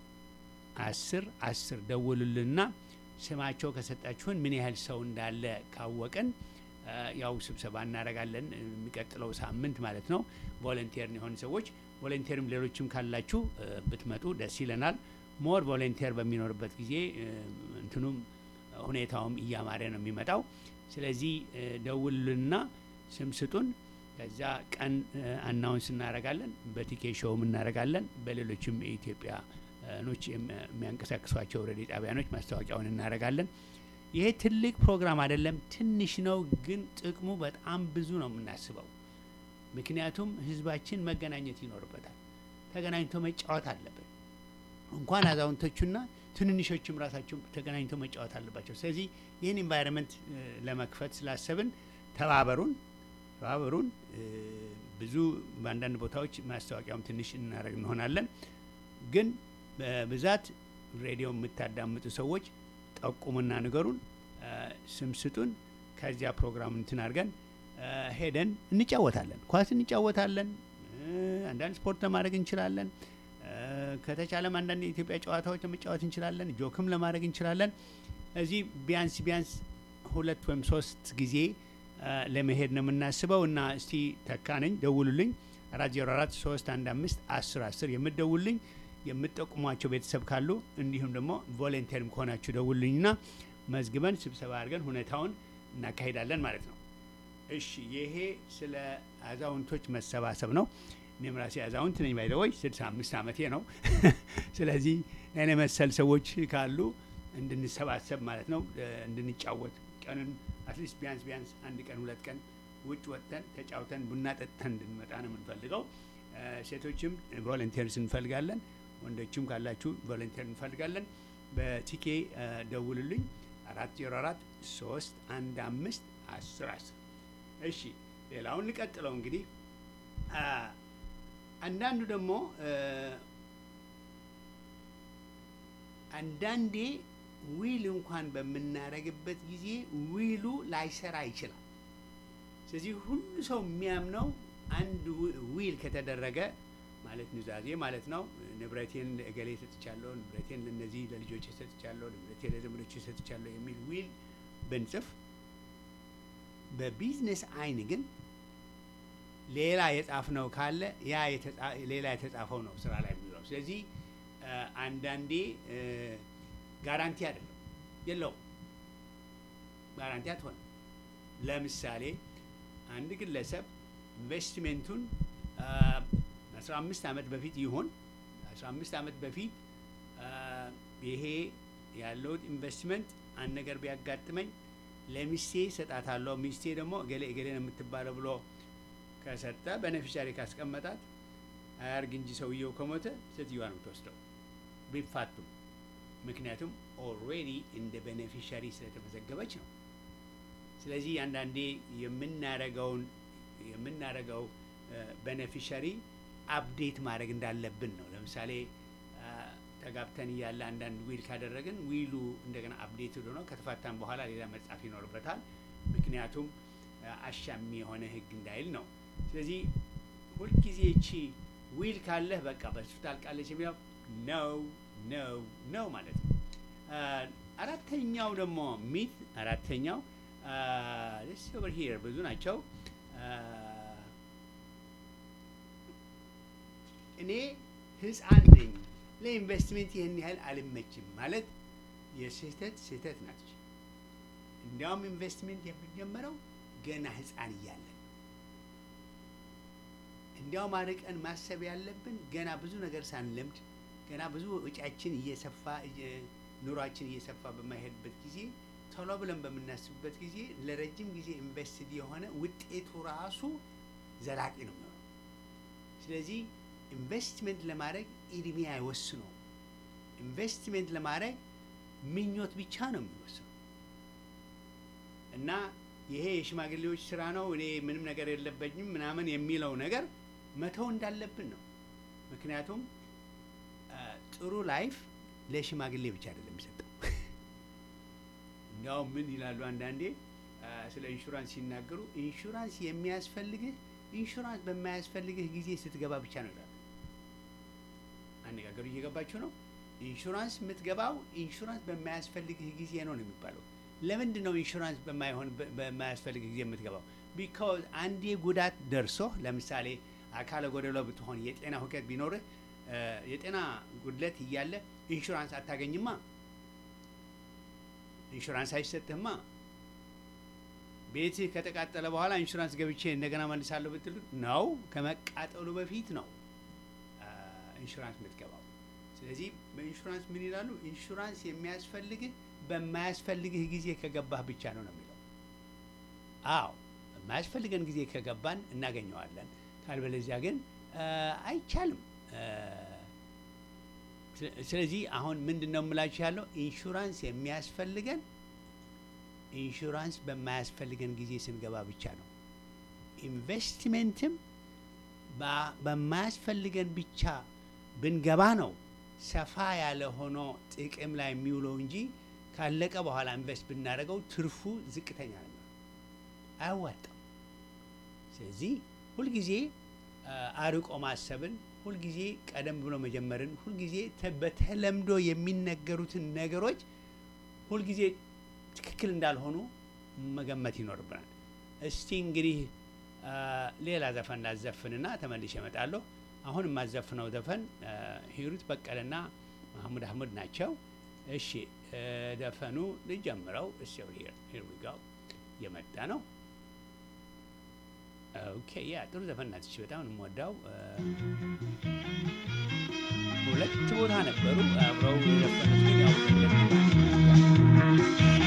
አስር አስር ደውሉልና ስማቸው ከሰጣችሁን ምን ያህል ሰው እንዳለ ካወቅን እ፣ ያው ስብሰባ እናደርጋለን እ፣ የሚቀጥለው ሳምንት ማለት ነው። ቮለንቴር የሆኑ ሰዎች ቮለንቴርም ሌሎችም ካላችሁ እ፣ ብትመጡ ደስ ይለናል። ሞር ቮለንቴር በሚኖርበት ጊዜ እ፣ እንትኑም ሁኔታውም እያማረ ነው የሚመጣው። ስለዚህ እ፣ ደውሉልና ስም ስጡን። ከዛ ቀን አናውንስ እናደርጋለን። በቲኬ ሾውም እናደርጋለን። በሌሎችም የኢትዮጵያ ኖች የሚያንቀሳቅሷቸው ሬዲዮ ጣቢያኖች ማስታወቂያውን እናደርጋለን። ይሄ ትልቅ ፕሮግራም አይደለም፣ ትንሽ ነው፣ ግን ጥቅሙ በጣም ብዙ ነው የምናስበው። ምክንያቱም ህዝባችን መገናኘት ይኖርበታል። ተገናኝቶ መጫወት አለብን። እንኳን አዛውንቶቹና ትንንሾችም ራሳቸው ተገናኝቶ መጫወት አለባቸው። ስለዚህ ይህን ኢንቫይሮንመንት ለመክፈት ስላሰብን ተባበሩን ተባበሩን። እ፣ ብዙ በአንዳንድ ቦታዎች ማስታወቂያውም ትንሽ እናደርግ እንሆናለን። ግን በብዛት ሬዲዮ የምታዳምጡ ሰዎች ጠቁሙና ንገሩን፣ እ፣ ስም ስጡን። ከዚያ ፕሮግራም እንትን አድርገን እ፣ ሄደን እንጫወታለን፣ ኳስ እንጫወታለን፣ እ፣ አንዳንድ ስፖርት ለማድረግ እንችላለን። እ፣ ከተቻለም አንዳንድ የኢትዮጵያ ጨዋታዎች ለመጫወት እንችላለን፣ ጆክም ለማድረግ እንችላለን። እዚህ ቢያንስ ቢያንስ ሁለት ወይም ሶስት ጊዜ እ፣ ለመሄድ ነው የምናስበው እና እስቲ ተካ ነኝ ደውሉልኝ፣ አራት ዜሮ አራት ሶስት አንድ አምስት አስር አስር የምትደውሉልኝ የምትጠቁሟቸው ቤተሰብ ካሉ እንዲሁም ደግሞ ቮለንቴርም ከሆናችሁ ደውሉልኝና መዝግበን ስብሰባ አድርገን ሁኔታውን እናካሂዳለን ማለት ነው። እሺ ይሄ ስለ አዛውንቶች መሰባሰብ ነው። እኔም ራሴ አዛውንት ነኝ ባይደወይ ስልሳ አምስት ዓመቴ ነው። ስለዚህ እኔ መሰል ሰዎች ካሉ እንድንሰባሰብ ማለት ነው እ፣ እንድንጫወት ቀንን አትሊስት ቢያንስ ቢያንስ አንድ ቀን ሁለት ቀን ውጭ ወጥተን ተጫውተን ቡና ጠጥተን እንድንመጣ ነው የምንፈልገው። እ፣ ሴቶችም ቮለንቴርስ እንፈልጋለን። ወንዶችም ካላችሁ ቮለንቴር እንፈልጋለን። በቲኬ እ፣ ደውሉልኝ አራት ዜሮ አራት ሶስት አንድ አምስት አስር አስር እሺ ሌላውን እንቀጥለው እንግዲህ አ፣ አንዳንዱ ደግሞ እ፣ አንዳንዴ ዊል እንኳን በምናደርግበት ጊዜ ዊሉ ላይሰራ ይችላል። ስለዚህ ሁሉ ሰው የሚያምነው አንድ ዊ- ዊል ከተደረገ ማለት ኑዛዜ ማለት ነው። ንብረቴን ለእገሌ ሰጥቻለሁ፣ ንብረቴን ለእነዚህ ለልጆች ሰጥቻለሁ፣ ንብረቴን ለዘመዶች ሰጥቻለሁ የሚል ዊል ብንጽፍ በቢዝነስ አይን ግን ሌላ የጻፍነው ካለ ያ የተጻ- ሌላ የተጻፈው ነው ስራ ላይ የሚውለው። ስለዚህ እ፣ አንዳንዴ እ፣ ጋራንቲ አይደለም የለውም፣ ጋራንቲ አትሆንም። ለምሳሌ አንድ ግለሰብ ኢንቨስትሜንቱን አስራ አምስት ዓመት በፊት ይሆን አስራ አምስት ዓመት በፊት አ፣ ይሄ ያለው ኢንቨስትመንት አንድ ነገር ቢያጋጥመኝ ለሚስቴ ሰጣታለሁ፣ ሚስቴ ደግሞ እገሌ እገሌ ነው የምትባለው ብሎ ከሰጠ በነፊሻሪ ካስቀመጣት አያርግ እንጂ ሰውየው ከሞተ ሴትዮዋ ነው የምትወስደው ቢፋቱም። ምክንያቱም ኦልሬዲ እንደ ቤኔፊሻሪ ስለተመዘገበች ነው። ስለዚህ አንዳንዴ የምናረገውን የምናረገው ቤኔፊሻሪ አፕዴት ማድረግ እንዳለብን ነው። ለምሳሌ አ፣ ተጋብተን እያለ አንዳንድ ዊል ካደረግን ዊሉ እንደገና አፕዴት ሆኖ ከተፋታን በኋላ ሌላ መጻፍ ይኖርበታል። ምክንያቱም አ፣ አሻሚ የሆነ ሕግ እንዳይል ነው። ስለዚህ ሁልጊዜ እቺ ዊል ካለህ በቃ በሱ ታልቃለች የሚለው ነው ነው ነው ማለት ነው። አ፣ አራተኛው ደግሞ ሚት አራተኛው ስ ኦቨር ሂር ብዙ ናቸው። አ፣ እኔ ህፃን ነኝ ለኢንቨስትሜንት ይህን ያህል አልመችም ማለት የስህተት ስህተት ናት። እንዲያውም ኢንቨስትሜንት የሚጀመረው ገና ህፃን እያለን ነው። እንዲያውም አርቀን ማሰብ ያለብን ገና ብዙ ነገር ሳንለምድ ገና ብዙ ወጪያችን እየሰፋ እየ- ኑሯችን እየሰፋ በማይሄድበት ጊዜ ቶሎ ብለን በምናስብበት ጊዜ ለረጅም ጊዜ ኢንቨስትድ የሆነ ውጤቱ ራሱ ዘላቂ ነው የሚሆነው። ስለዚህ ኢንቨስትመንት ለማድረግ እድሜ አይወስነው። ኢንቨስትሜንት ለማድረግ ምኞት ብቻ ነው የሚወስነው እና ይሄ የሽማግሌዎች ስራ ነው፣ እኔ ምንም ነገር የለበኝም ምናምን የሚለው ነገር መተው እንዳለብን ነው። ምክንያቱም አ፣ ጥሩ ላይፍ ለሽማግሌ ብቻ አይደለም የሚሰጠው። እንዲያውም ምን ይላሉ አንዳንዴ አ፣ ስለ ኢንሹራንስ ሲናገሩ ኢንሹራንስ የሚያስፈልግህ ኢንሹራንስ በማያስፈልግህ ጊዜ ስትገባ ብቻ ነው ይላሉ። አነጋገሩ እየገባችሁ ነው? ኢንሹራንስ የምትገባው ኢንሹራንስ በማያስፈልግህ ጊዜ ነው ነው የሚባለው። ለምንድን ነው ኢንሹራንስ በማይሆን በማያስፈልግ ጊዜ የምትገባው? ቢካዝ አንዴ ጉዳት ደርሶ ለምሳሌ አካለ ጎደሎ ብትሆን የጤና ሁከት ቢኖርህ እ፣ የጤና ጉድለት እያለ ኢንሹራንስ አታገኝማ፣ ኢንሹራንስ አይሰጥህማ። ቤትህ ከተቃጠለ በኋላ ኢንሹራንስ ገብቼ እንደገና መልሳለሁ ብትል ነው ከመቃጠሉ በፊት ነው አ፣ ኢንሹራንስ የምትገባው። ስለዚህ በኢንሹራንስ ምን ይላሉ? ኢንሹራንስ የሚያስፈልግህ በማያስፈልግህ ጊዜ ከገባህ ብቻ ነው ነው የሚለው። አዎ በማያስፈልገን ጊዜ ከገባን እናገኘዋለን። ካልበለዚያ ግን አ፣ አይቻልም። አ፣ ስለ- ስለዚህ አሁን ምንድን ነው የምላችሁ ያለው ኢንሹራንስ የሚያስፈልገን ኢንሹራንስ በማያስፈልገን ጊዜ ስንገባ ብቻ ነው። ኢንቨስትሜንትም በ- በማያስፈልገን ብቻ ብንገባ ነው ሰፋ ያለ ሆኖ ጥቅም ላይ የሚውለው እንጂ ካለቀ በኋላ ኢንቨስት ብናደርገው ትርፉ ዝቅተኛ ነው፣ አያዋጣም። ስለዚህ ሁልጊዜ አ፣ አርቆ ማሰብን፣ ሁልጊዜ ቀደም ብሎ መጀመርን፣ ሁልጊዜ ተ- በተለምዶ የሚነገሩትን ነገሮች ሁልጊዜ ትክክል እንዳልሆኑ መገመት ይኖርብናል። እስቲ እንግዲህ አ፣ ሌላ ዘፈን ላዘፍንና ተመልሼ እመጣለሁ። አሁን የማዘፍነው ዘፈን አ፣ ሂሩት በቀለና መሐሙድ አህመድ ናቸው። እሺ እ፣ ዘፈኑ ልጀምረው። እስ ሂር ዊ ጋው የመጣ ነው። ኦኬ ያ ጥሩ ዘፈን ናት። እሺ በጣም ነው የምወዳው። አ፣ ሁለት ቦታ ነበሩ አብረው የዘፈኑት ግን ያው ሁለት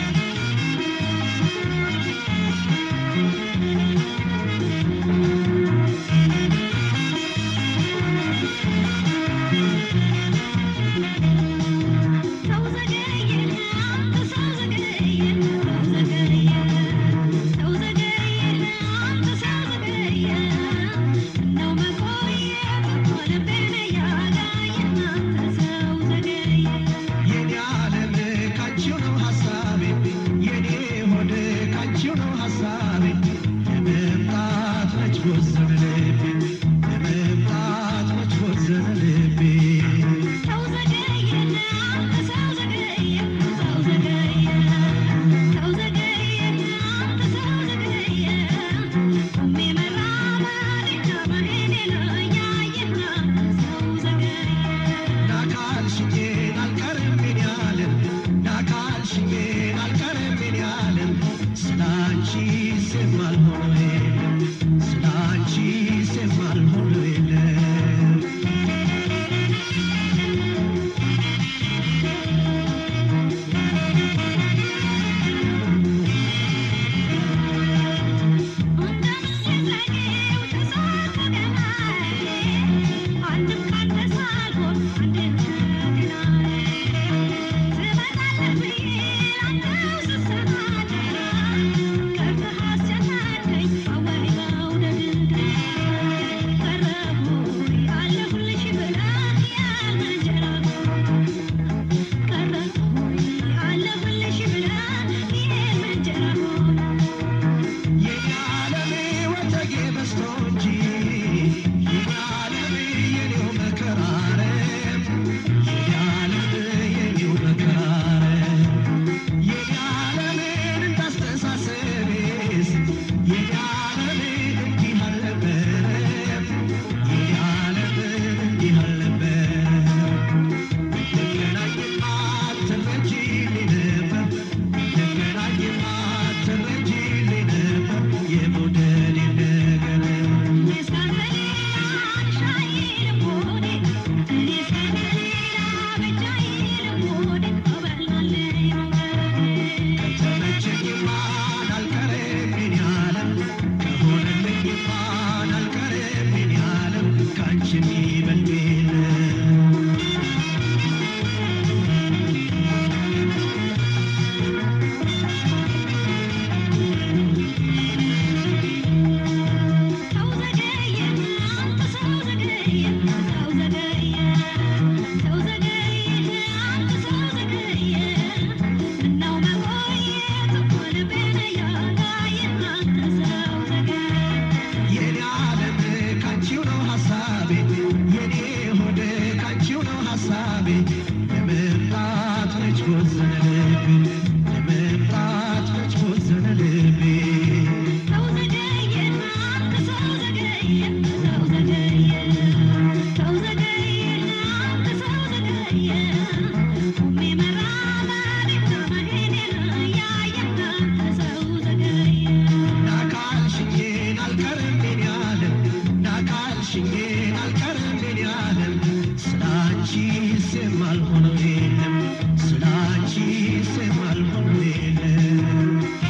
ሰው ዘገየ አንተ ሰው ዘገየ ሰው ዘገየ ሰው ዘገየ አንተ ሰው ዘገየ እንደው መቆየት ልቤን ያጋየ አንተ ሰው ዘገየ የኔ ዓለም ካንቺው ነው ሐሳቤ የኔ ሆድ ካንቺው ነው ሐሳቤ ለመምጣት መች ቦዘነ ልቤ ለመምጣት መች ቦዘነ ልቤ ሰው ዘገየ አንተ ሰው ዘገየ ሰው ዘገየ ሰው ዘገየ አንተ ሰው ዘገየ ቆሜ መራመድ ከመሄዴ ነው ያየህ አንተ ሰው ዘገየ ናካልሽኝን አልቀርም ምን ያለም ናካልሽኝን አልቀርም ምን ያለም ስላንቺ ስማል ሆኖ የለም ስላንቺ ስማል ሆኖ የለም አለሁልሽ ብላ ይሄን መንጀራ የኔ ዓለም ወተጌ በስቶ እንጂ የኔ ዓለም የኔው መከራረም የኔ ዓለም የኔው መከራረም የኔ ዓለምን እንዳስተሳሰቤስ የኔ ዓለም እንዲህ አልነበረም የኔ ዓለም እንዲህ አልነበረም ልገናኝማ ትረጂልኝ ነበር ልገናኝማ ትረጂልኝ ነበር የመውደዴን ነገር ከተመቸኝማ አልቀርም የኔ ዓለም ከሆነልኝማ አልቀርም የኔ ዓለም ካንቺ የሚበልጥ የለም የኔ ዓለም ካንቺው ነው ሐሳቤ የኔ ሆድ ካንቺው ነው ሐሳቤ ለመምጣት መች ቦዘነ ልቤ ለመምጣት መች ቦዘነ ልቤ ናካልሽኝን አልቀርም የኔ ዓለም ናካልሽኝን አልቀርም የኔ ዓለም ስላንቺ ስማል ሆኖ የለም ስላንቺ ስማል ሆኖ የለም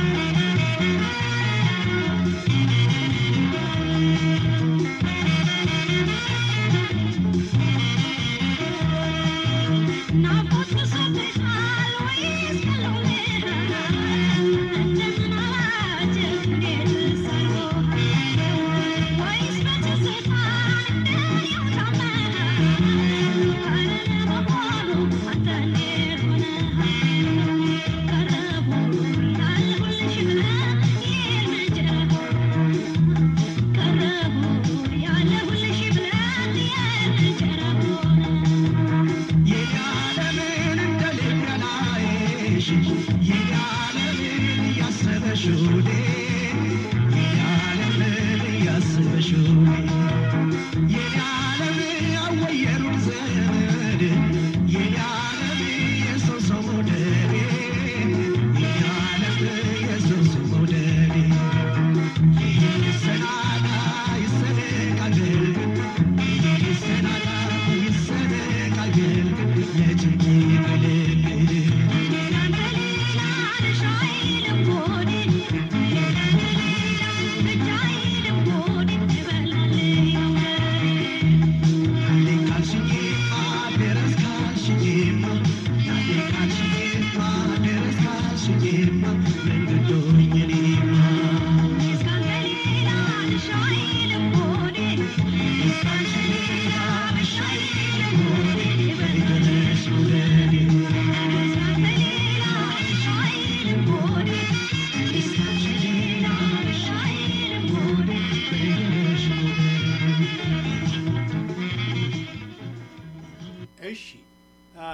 ናፍቆት ብሶብሻል ወይስ ቀሎልሻል? እንደምን አላችሁ እንዴት ሳይሆን ወይስ በትዝታ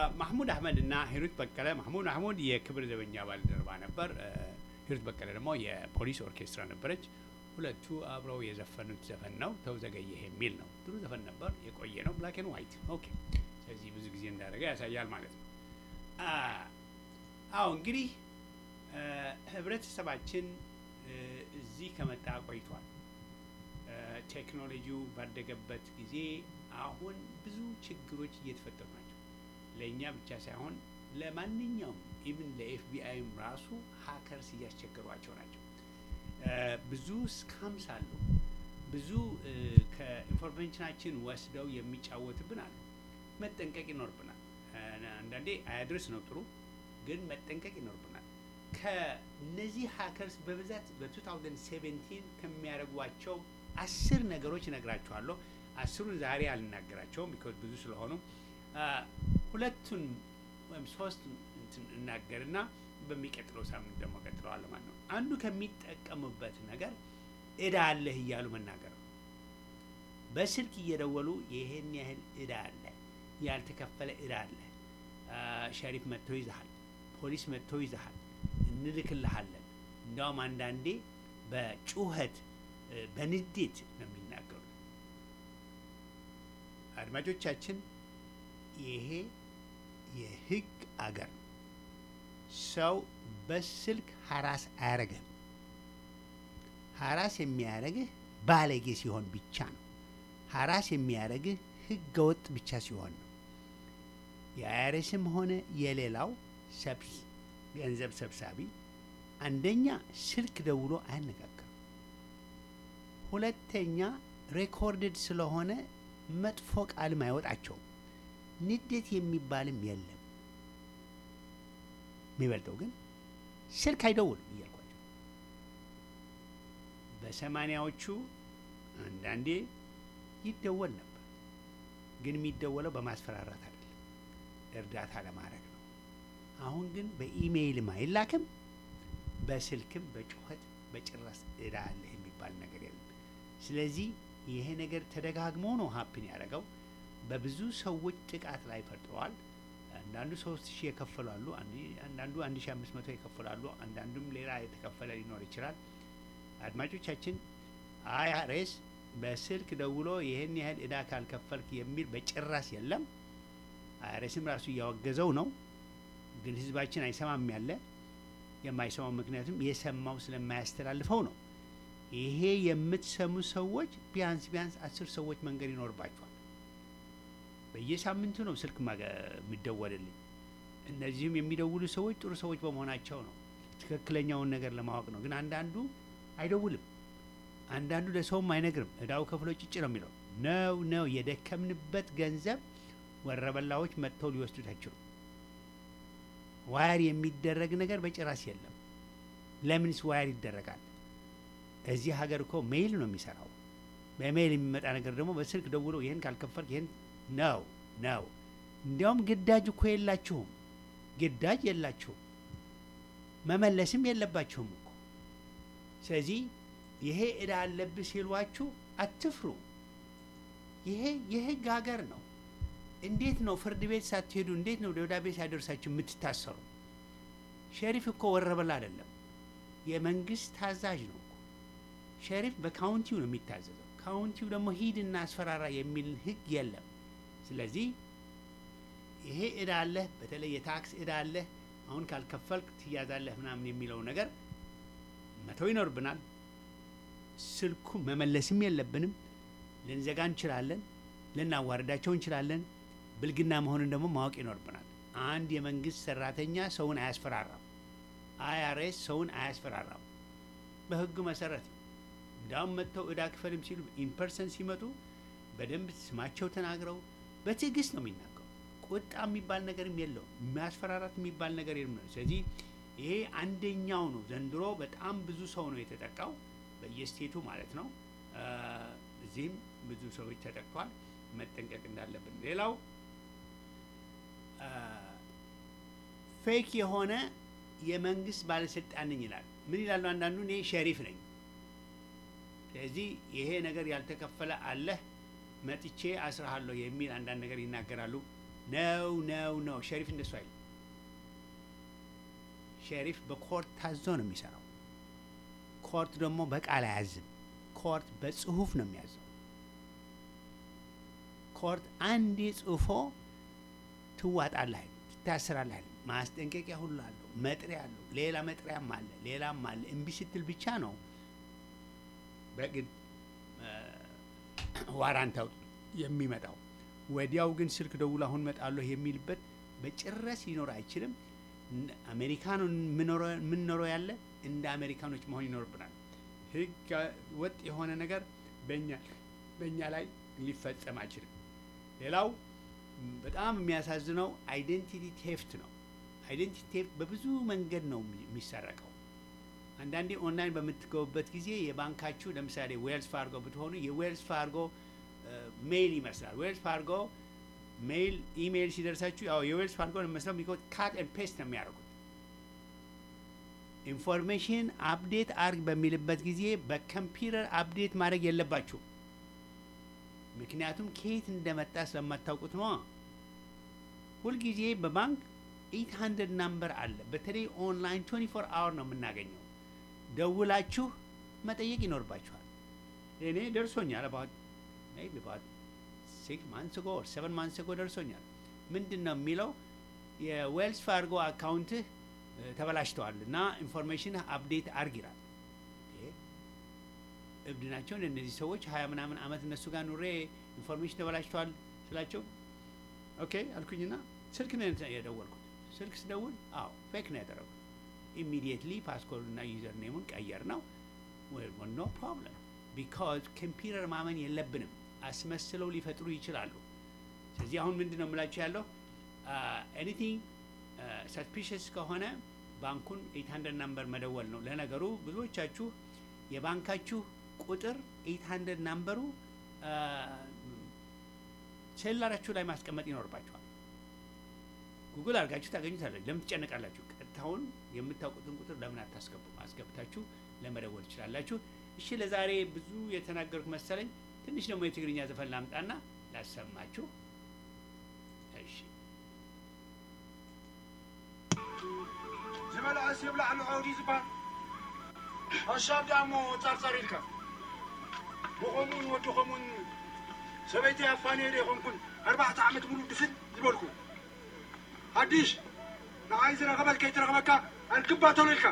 ማህሙድ አህመድ እና ሂሩት በቀለ ማህሙድ አህሙድ የክብር ዘበኛ ባልደረባ ነበር። እ፣ ሂሩት በቀለ ደግሞ የፖሊስ ኦርኬስትራ ነበረች። ሁለቱ አብረው የዘፈኑት ዘፈን ነው ተው ዘገየህ የሚል ነው። ጥሩ ዘፈን ነበር፣ የቆየ ነው። ብላክ ኤንድ ዋይት ኦኬ። ስለዚህ ብዙ ጊዜ እንዳደረገ ያሳያል ማለት ነው። አ፣ አዎ እንግዲህ እ፣ ህብረተሰባችን እ፣ እዚህ ከመጣ ቆይቷል። እ፣ ቴክኖሎጂው ባደገበት ጊዜ አሁን ብዙ ችግሮች እየተፈጠሩ ናቸው። ለእኛ ብቻ ሳይሆን ለማንኛውም ኢቭን ለኤፍቢአይም ራሱ ሀከርስ እያስቸገሯቸው ናቸው። እ፣ ብዙ ስካምስ አሉ። ብዙ እ፣ ከኢንፎርሜሽናችን ወስደው የሚጫወትብን አሉ። መጠንቀቅ ይኖርብናል። እ፣ አንዳንዴ አያድርስ ነው ጥሩ፣ ግን መጠንቀቅ ይኖርብናል። ከነዚህ ሀከርስ በብዛት በ2017 ከሚያደርጓቸው አስር ነገሮች እነግራችኋለሁ። አስሩን ዛሬ አልናገራቸውም ቢኮዝ ብዙ ስለሆኑ አ፣ ሁለቱን ወይም ሶስት እንትን እናገርና በሚቀጥለው ሳምንት ደግሞ ቀጥለዋለሁ ማለት ነው። አንዱ ከሚጠቀሙበት ነገር እዳ አለህ እያሉ መናገር ነው። በስልክ እየደወሉ ይሄን ያህል እዳ አለ፣ ያልተከፈለ እዳ አለ፣ አ፣ ሸሪፍ መጥቶ ይዘሃል፣ ፖሊስ መጥቶ ይዘሃል፣ እንልክልሃለን። እንዲያውም አንዳንዴ በጩኸት እ፣ በንዴት ነው የሚናገሩት። አድማጮቻችን ይሄ የህግ አገር ነው። ሰው በስልክ ሀራስ አያረግህም። ሀራስ የሚያረግህ ባለጌ ሲሆን ብቻ ነው። ሀራስ የሚያረግህ ህገ ወጥ ብቻ ሲሆን ነው። የአይአርኤስም ሆነ የሌላው ሰብስ ገንዘብ ሰብሳቢ አንደኛ ስልክ ደውሎ አያነጋግርም። ሁለተኛ ሬኮርድድ ስለሆነ መጥፎ ቃልም አይወጣቸውም። ንዴት የሚባልም የለም። የሚበልጠው ግን ስልክ አይደውልም እያልኳቸው በሰማኒያዎቹ አንዳንዴ ይደወል ነበር፣ ግን የሚደወለው በማስፈራራት አይደለም፣ እርዳታ ለማድረግ ነው። አሁን ግን በኢሜይልም አይላክም፣ በስልክም በጩኸት በጭራሽ እዳ አለህ የሚባል ነገር የለም። ስለዚህ ይሄ ነገር ተደጋግሞ ነው ሀፕን ያደረገው። በብዙ ሰዎች ጥቃት ላይ ፈጥረዋል። አንዳንዱ ሶስት ሺህ የከፈላሉ፣ አንዳንዱ አንድ ሺህ አምስት መቶ የከፈላሉ፣ አንዳንዱም ሌላ የተከፈለ ሊኖር ይችላል። አድማጮቻችን አይአርኤስ በስልክ ደውሎ ይህን ያህል እዳ ካልከፈልክ የሚል በጭራሽ የለም። አይአርኤስም ራሱ እያወገዘው ነው፣ ግን ህዝባችን አይሰማም። ያለ የማይሰማው ምክንያቱም የሰማው ስለማያስተላልፈው ነው። ይሄ የምትሰሙ ሰዎች ቢያንስ ቢያንስ አስር ሰዎች መንገድ ይኖርባቸዋል። በየሳምንቱ ነው ስልክ ማገ- የሚደወልልኝ። እነዚህም የሚደውሉ ሰዎች ጥሩ ሰዎች በመሆናቸው ነው፣ ትክክለኛውን ነገር ለማወቅ ነው። ግን አንዳንዱ አይደውልም፣ አንዳንዱ ለሰውም አይነግርም። እዳው ከፍሎ ጭጭ ነው የሚለው። ነው ነው የደከምንበት ገንዘብ ወረበላዎች መጥተው ሊወስዱት አይችሉም። ዋየር የሚደረግ ነገር በጭራሽ የለም። ለምንስ ዋየር ይደረጋል? እዚህ ሀገር እኮ ሜይል ነው የሚሰራው። በሜይል የሚመጣ ነገር ደግሞ በስልክ ደውሎ ይህን ካልከፈልክ ይህን ነው ነው። እንዲያውም ግዳጅ እኮ የላችሁም፣ ግዳጅ የላችሁም፣ መመለስም የለባችሁም እኮ። ስለዚህ ይሄ እዳ አለብህ ሲሏችሁ አትፍሩ። ይሄ የህግ ሀገር ነው። እንዴት ነው ፍርድ ቤት ሳትሄዱ እንዴት ነው ደብዳቤ ሳይደርሳችሁ የምትታሰሩ? ሸሪፍ እኮ ወረበላ አይደለም፣ የመንግስት ታዛዥ ነው እኮ። ሸሪፍ በካውንቲው ነው የሚታዘዘው። ካውንቲው ደግሞ ሂድና አስፈራራ የሚል ህግ የለም። ስለዚህ ይሄ እዳ አለህ፣ በተለይ የታክስ እዳ አለህ፣ አሁን ካልከፈልክ ትያዛለህ ምናምን የሚለው ነገር መተው ይኖርብናል። ስልኩ መመለስም የለብንም። ልንዘጋ እንችላለን፣ ልናዋርዳቸው እንችላለን። ብልግና መሆኑን ደግሞ ማወቅ ይኖርብናል። አንድ የመንግስት ሰራተኛ ሰውን አያስፈራራም። አይአርኤስ ሰውን አያስፈራራም። በህጉ መሰረት ነው። እንዲያውም መጥተው እዳ ክፈልም ሲሉ ኢንፐርሰን ሲመጡ በደንብ ስማቸው ተናግረው በትዕግስት ነው የሚናገሩ። ቁጣ የሚባል ነገርም የለውም። የሚያስፈራራት የሚባል ነገር የለም። ስለዚህ ይሄ አንደኛው ነው። ዘንድሮ በጣም ብዙ ሰው ነው የተጠቃው በየስቴቱ ማለት ነው። አ፣ እዚህም ብዙ ሰዎች ተጠቅቷል። መጠንቀቅ እንዳለብን። ሌላው ፌክ የሆነ የመንግስት ባለስልጣን ነኝ ይላል። ምን ይላሉ? አንዳንዱ እኔ ሸሪፍ ነኝ፣ ስለዚህ ይሄ ነገር ያልተከፈለ አለህ መጥቼ አስርሃለሁ የሚል አንዳንድ ነገር ይናገራሉ። ነው ነው ነው ሸሪፍ እንደሱ አይልም። ሸሪፍ በኮርት ታዞ ነው የሚሰራው። ኮርት ደግሞ በቃል አያዝም። ኮርት በጽሁፍ ነው የሚያዘው። ኮርት አንዴ ጽፎ ትዋጣለህ፣ ትታሰራለህ። ማስጠንቀቂያ ሁሉ አለው፣ መጥሪያ አለው፣ ሌላ መጥሪያም አለ፣ ሌላም አለ። እምቢ ስትል ብቻ ነው በግድ ዋራንት አውጥ የሚመጣው። ወዲያው ግን ስልክ ደውል አሁን መጣለሁ የሚልበት በጭራሽ ሊኖር አይችልም። እነ- አሜሪካኑን የምኖረው- የምንኖረው ያለ እንደ አሜሪካኖች መሆን ይኖርብናል። ህግ ወጥ የሆነ ነገር በእኛ በእኛ ላይ ሊፈጸም አይችልም። ሌላው ም፣ በጣም የሚያሳዝነው አይዴንቲቲ ቴፍት ነው። አይዴንቲቲ ቴፍት በብዙ መንገድ ነው የሚ- የሚሰረቀው። አንዳንዴ ኦንላይን በምትገቡበት ጊዜ የባንካችሁ ለምሳሌ ዌልስ ፋርጎ ብትሆኑ የዌልስ ፋርጎ ሜይል ይመስላል። ዌልስ ፋርጎ ሜይል ኢሜይል ሲደርሳችሁ ያው የዌልስ ፋርጎ ነው የሚመስለው ቢኮዝ ካት ኤንድ ፔስት ነው የሚያደርጉት። ኢንፎርሜሽን አፕዴት አርግ በሚልበት ጊዜ በኮምፒውተር አፕዴት ማድረግ የለባችሁም። ምክንያቱም ከየት እንደመጣ ስለማታውቁት ነው። ሁልጊዜ በባንክ 800 ናምበር አለ። በተለይ ኦንላይን 24 አወር ነው የምናገኘው። ደውላችሁ መጠየቅ ይኖርባችኋል። እኔ ደርሶኛል about maybe about six months ago or seven months ago ደርሶኛል። ምንድን ነው የሚለው የዌልስ ፋርጎ አካውንትህ እ፣ ተበላሽተዋል እና ኢንፎርሜሽን አፕዴት አርግ ይላል። እ፣ እብድ ናቸው እንደ እነዚህ ሰዎች ሀያ ምናምን አመት እነሱ ጋር ኑሬ ኢንፎርሜሽን ተበላሽተዋል ስላቸው ኦኬ አልኩኝና ስልክ ነው የተ- የደወልኩት። ስልክ ስደውል አዎ ፌክ ነው ያደረጉት። ኢሚዲየትሊ ፓስኮርድ እና ዩዘር ኔሙን ቀየር ነው ኖ ፕሮብለም ቢካዝ ኮምፒውተር ማመን የለብንም። አስመስለው ሊፈጥሩ ይችላሉ። ስለዚህ አሁን ምንድን ነው የምላችሁ ያለው ኤኒቲንግ ሰስፒሽስ ከሆነ ባንኩን 800 ናምበር መደወል ነው። ለነገሩ ብዙዎቻችሁ የባንካችሁ ቁጥር 800 ናምበሩ ሴላራችሁ ላይ ማስቀመጥ ይኖርባችኋል። ጉግል አድርጋችሁ ታገኙታላችሁ። ለምን ትጨነቃላችሁ? ቀጥታውን የምታውቁትን ቁጥር ለምን አታስገቡ? አስገብታችሁ ለመደወል ትችላላችሁ። እሺ፣ ለዛሬ ብዙ የተናገርኩ መሰለኝ። ትንሽ ደግሞ የትግርኛ ዘፈን ላምጣና ላሰማችሁ። እሺ ዝመልአስ የብላዕ ንዑዲ ዝበሃል ኣሻብ ዳሞ ፃርፃር ኢልካ ብኸምኡን ወድኸሙን ሰበይቲ ኣፋነየለ ይኾንኩን ኣርባዕተ ዓመት ሙሉ ድፍን ዝበልኩ ሓድሽ ንዓይ ዝረኸበል ከይትረኸበካ ኣንክባተሎ ኢልካ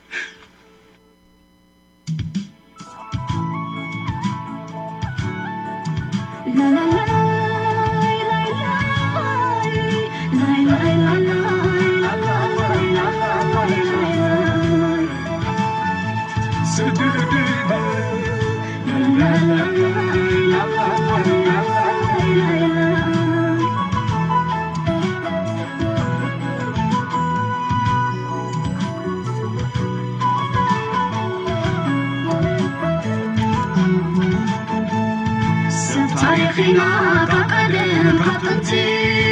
تاريخنا كقدم كطنتي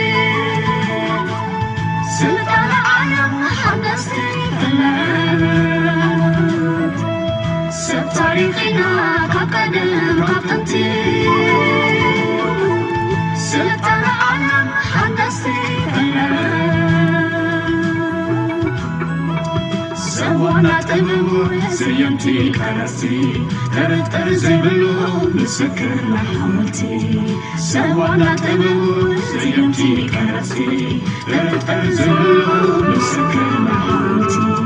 سلطان العالم حدثتي فلات سب تاريخنا كقدم كطنتي سلطان العالم حدثتي فلات سوانا تممو زيمتي كرسي ترتر زي بلو مسكر حملتي سوانا تممو زيمتي كرسي ترتر زي بلو مسكر حملتي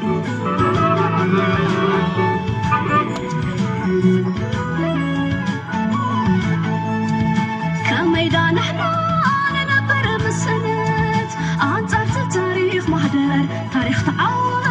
كميدان احنا ننبر بالسند عنصرت التاريخ محدر تاريخ تعود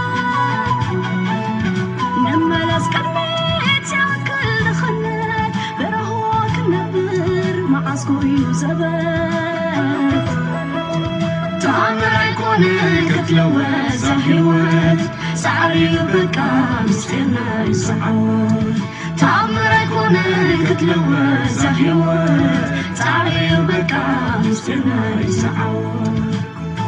نملس كرميت ياكل دخلت برهوك النبر مع صقوي زبت تأمر يكون كتلوز هيوت سعري بكا مستنا يسعود تأمر يكون كتلوز هيوت سعري بكا مستنا يسعود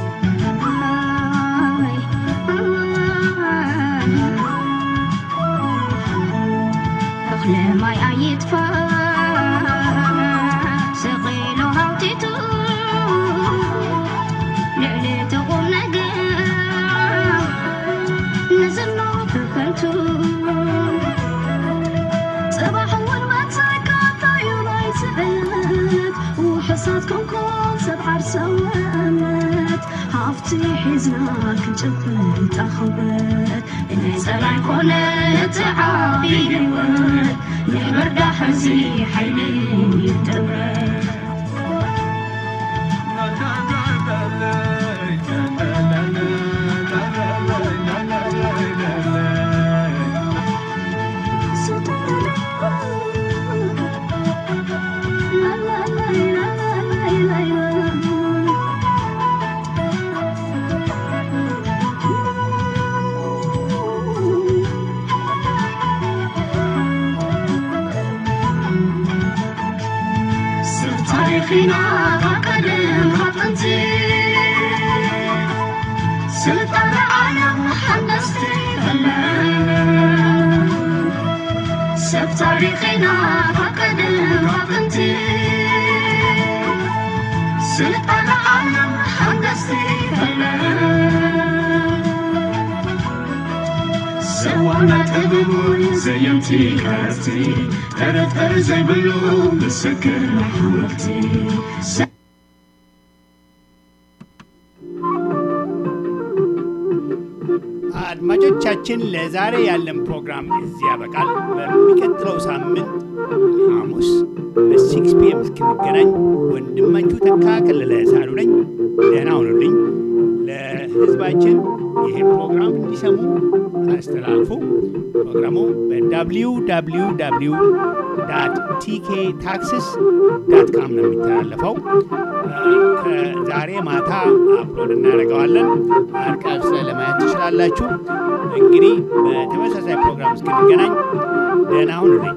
أخلي ماي عيد فا سقيلو هاوتيتو ብቲ ሒዝና ክንጨብጥ ኣኽበት ናይ ፀላይ ኮነ እቲ ዓብዪ ህይወት ንሕበርዳ ሕዚ ሓይሊ ይደብረት ታሪኽና ካብ ቀደም ካብ ጥንቲ ስልጣነ ዓለም ሓነስቲ ፈለን ሰብ ታሪኽና ካብ ቀደም ካብ ጥንቲ ስልጣነ ዓለም ሓነስቲ ፈለን ሰዋና ጥበቡን ዘየምቲ ከርቲ ጠረጠር ዘይብሉ ምስክር ሓወልቲ አድማጮቻችን ለዛሬ ያለን ፕሮግራም እዚህ ያበቃል። በሚቀጥለው ሳምንት ሐሙስ በሲክስ ፒኤም እስክንገናኝ ወንድማችሁ ተካ ከለለ ሳሉ ነኝ። ደህና ሁኑልኝ። ለህዝባችን ይሄ ፕሮግራም እንዲሰሙ አስተላልፉ። ፕሮግራሙ በዳብሊው ዳብሊው ዳብሊው ዳት ቲኬ ታክስስ ዳት ካም ነው የሚተላለፈው። ከዛሬ ማታ አፕሎድ እናደርገዋለን። አርቃብ ስለ ለማየት ትችላላችሁ። እንግዲህ በተመሳሳይ ፕሮግራም እስክንገናኝ ደህና ሁኑልኝ።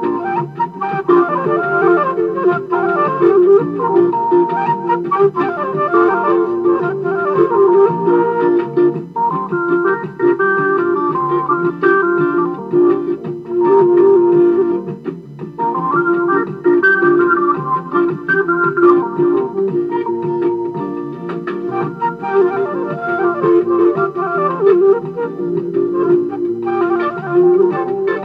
Thank you.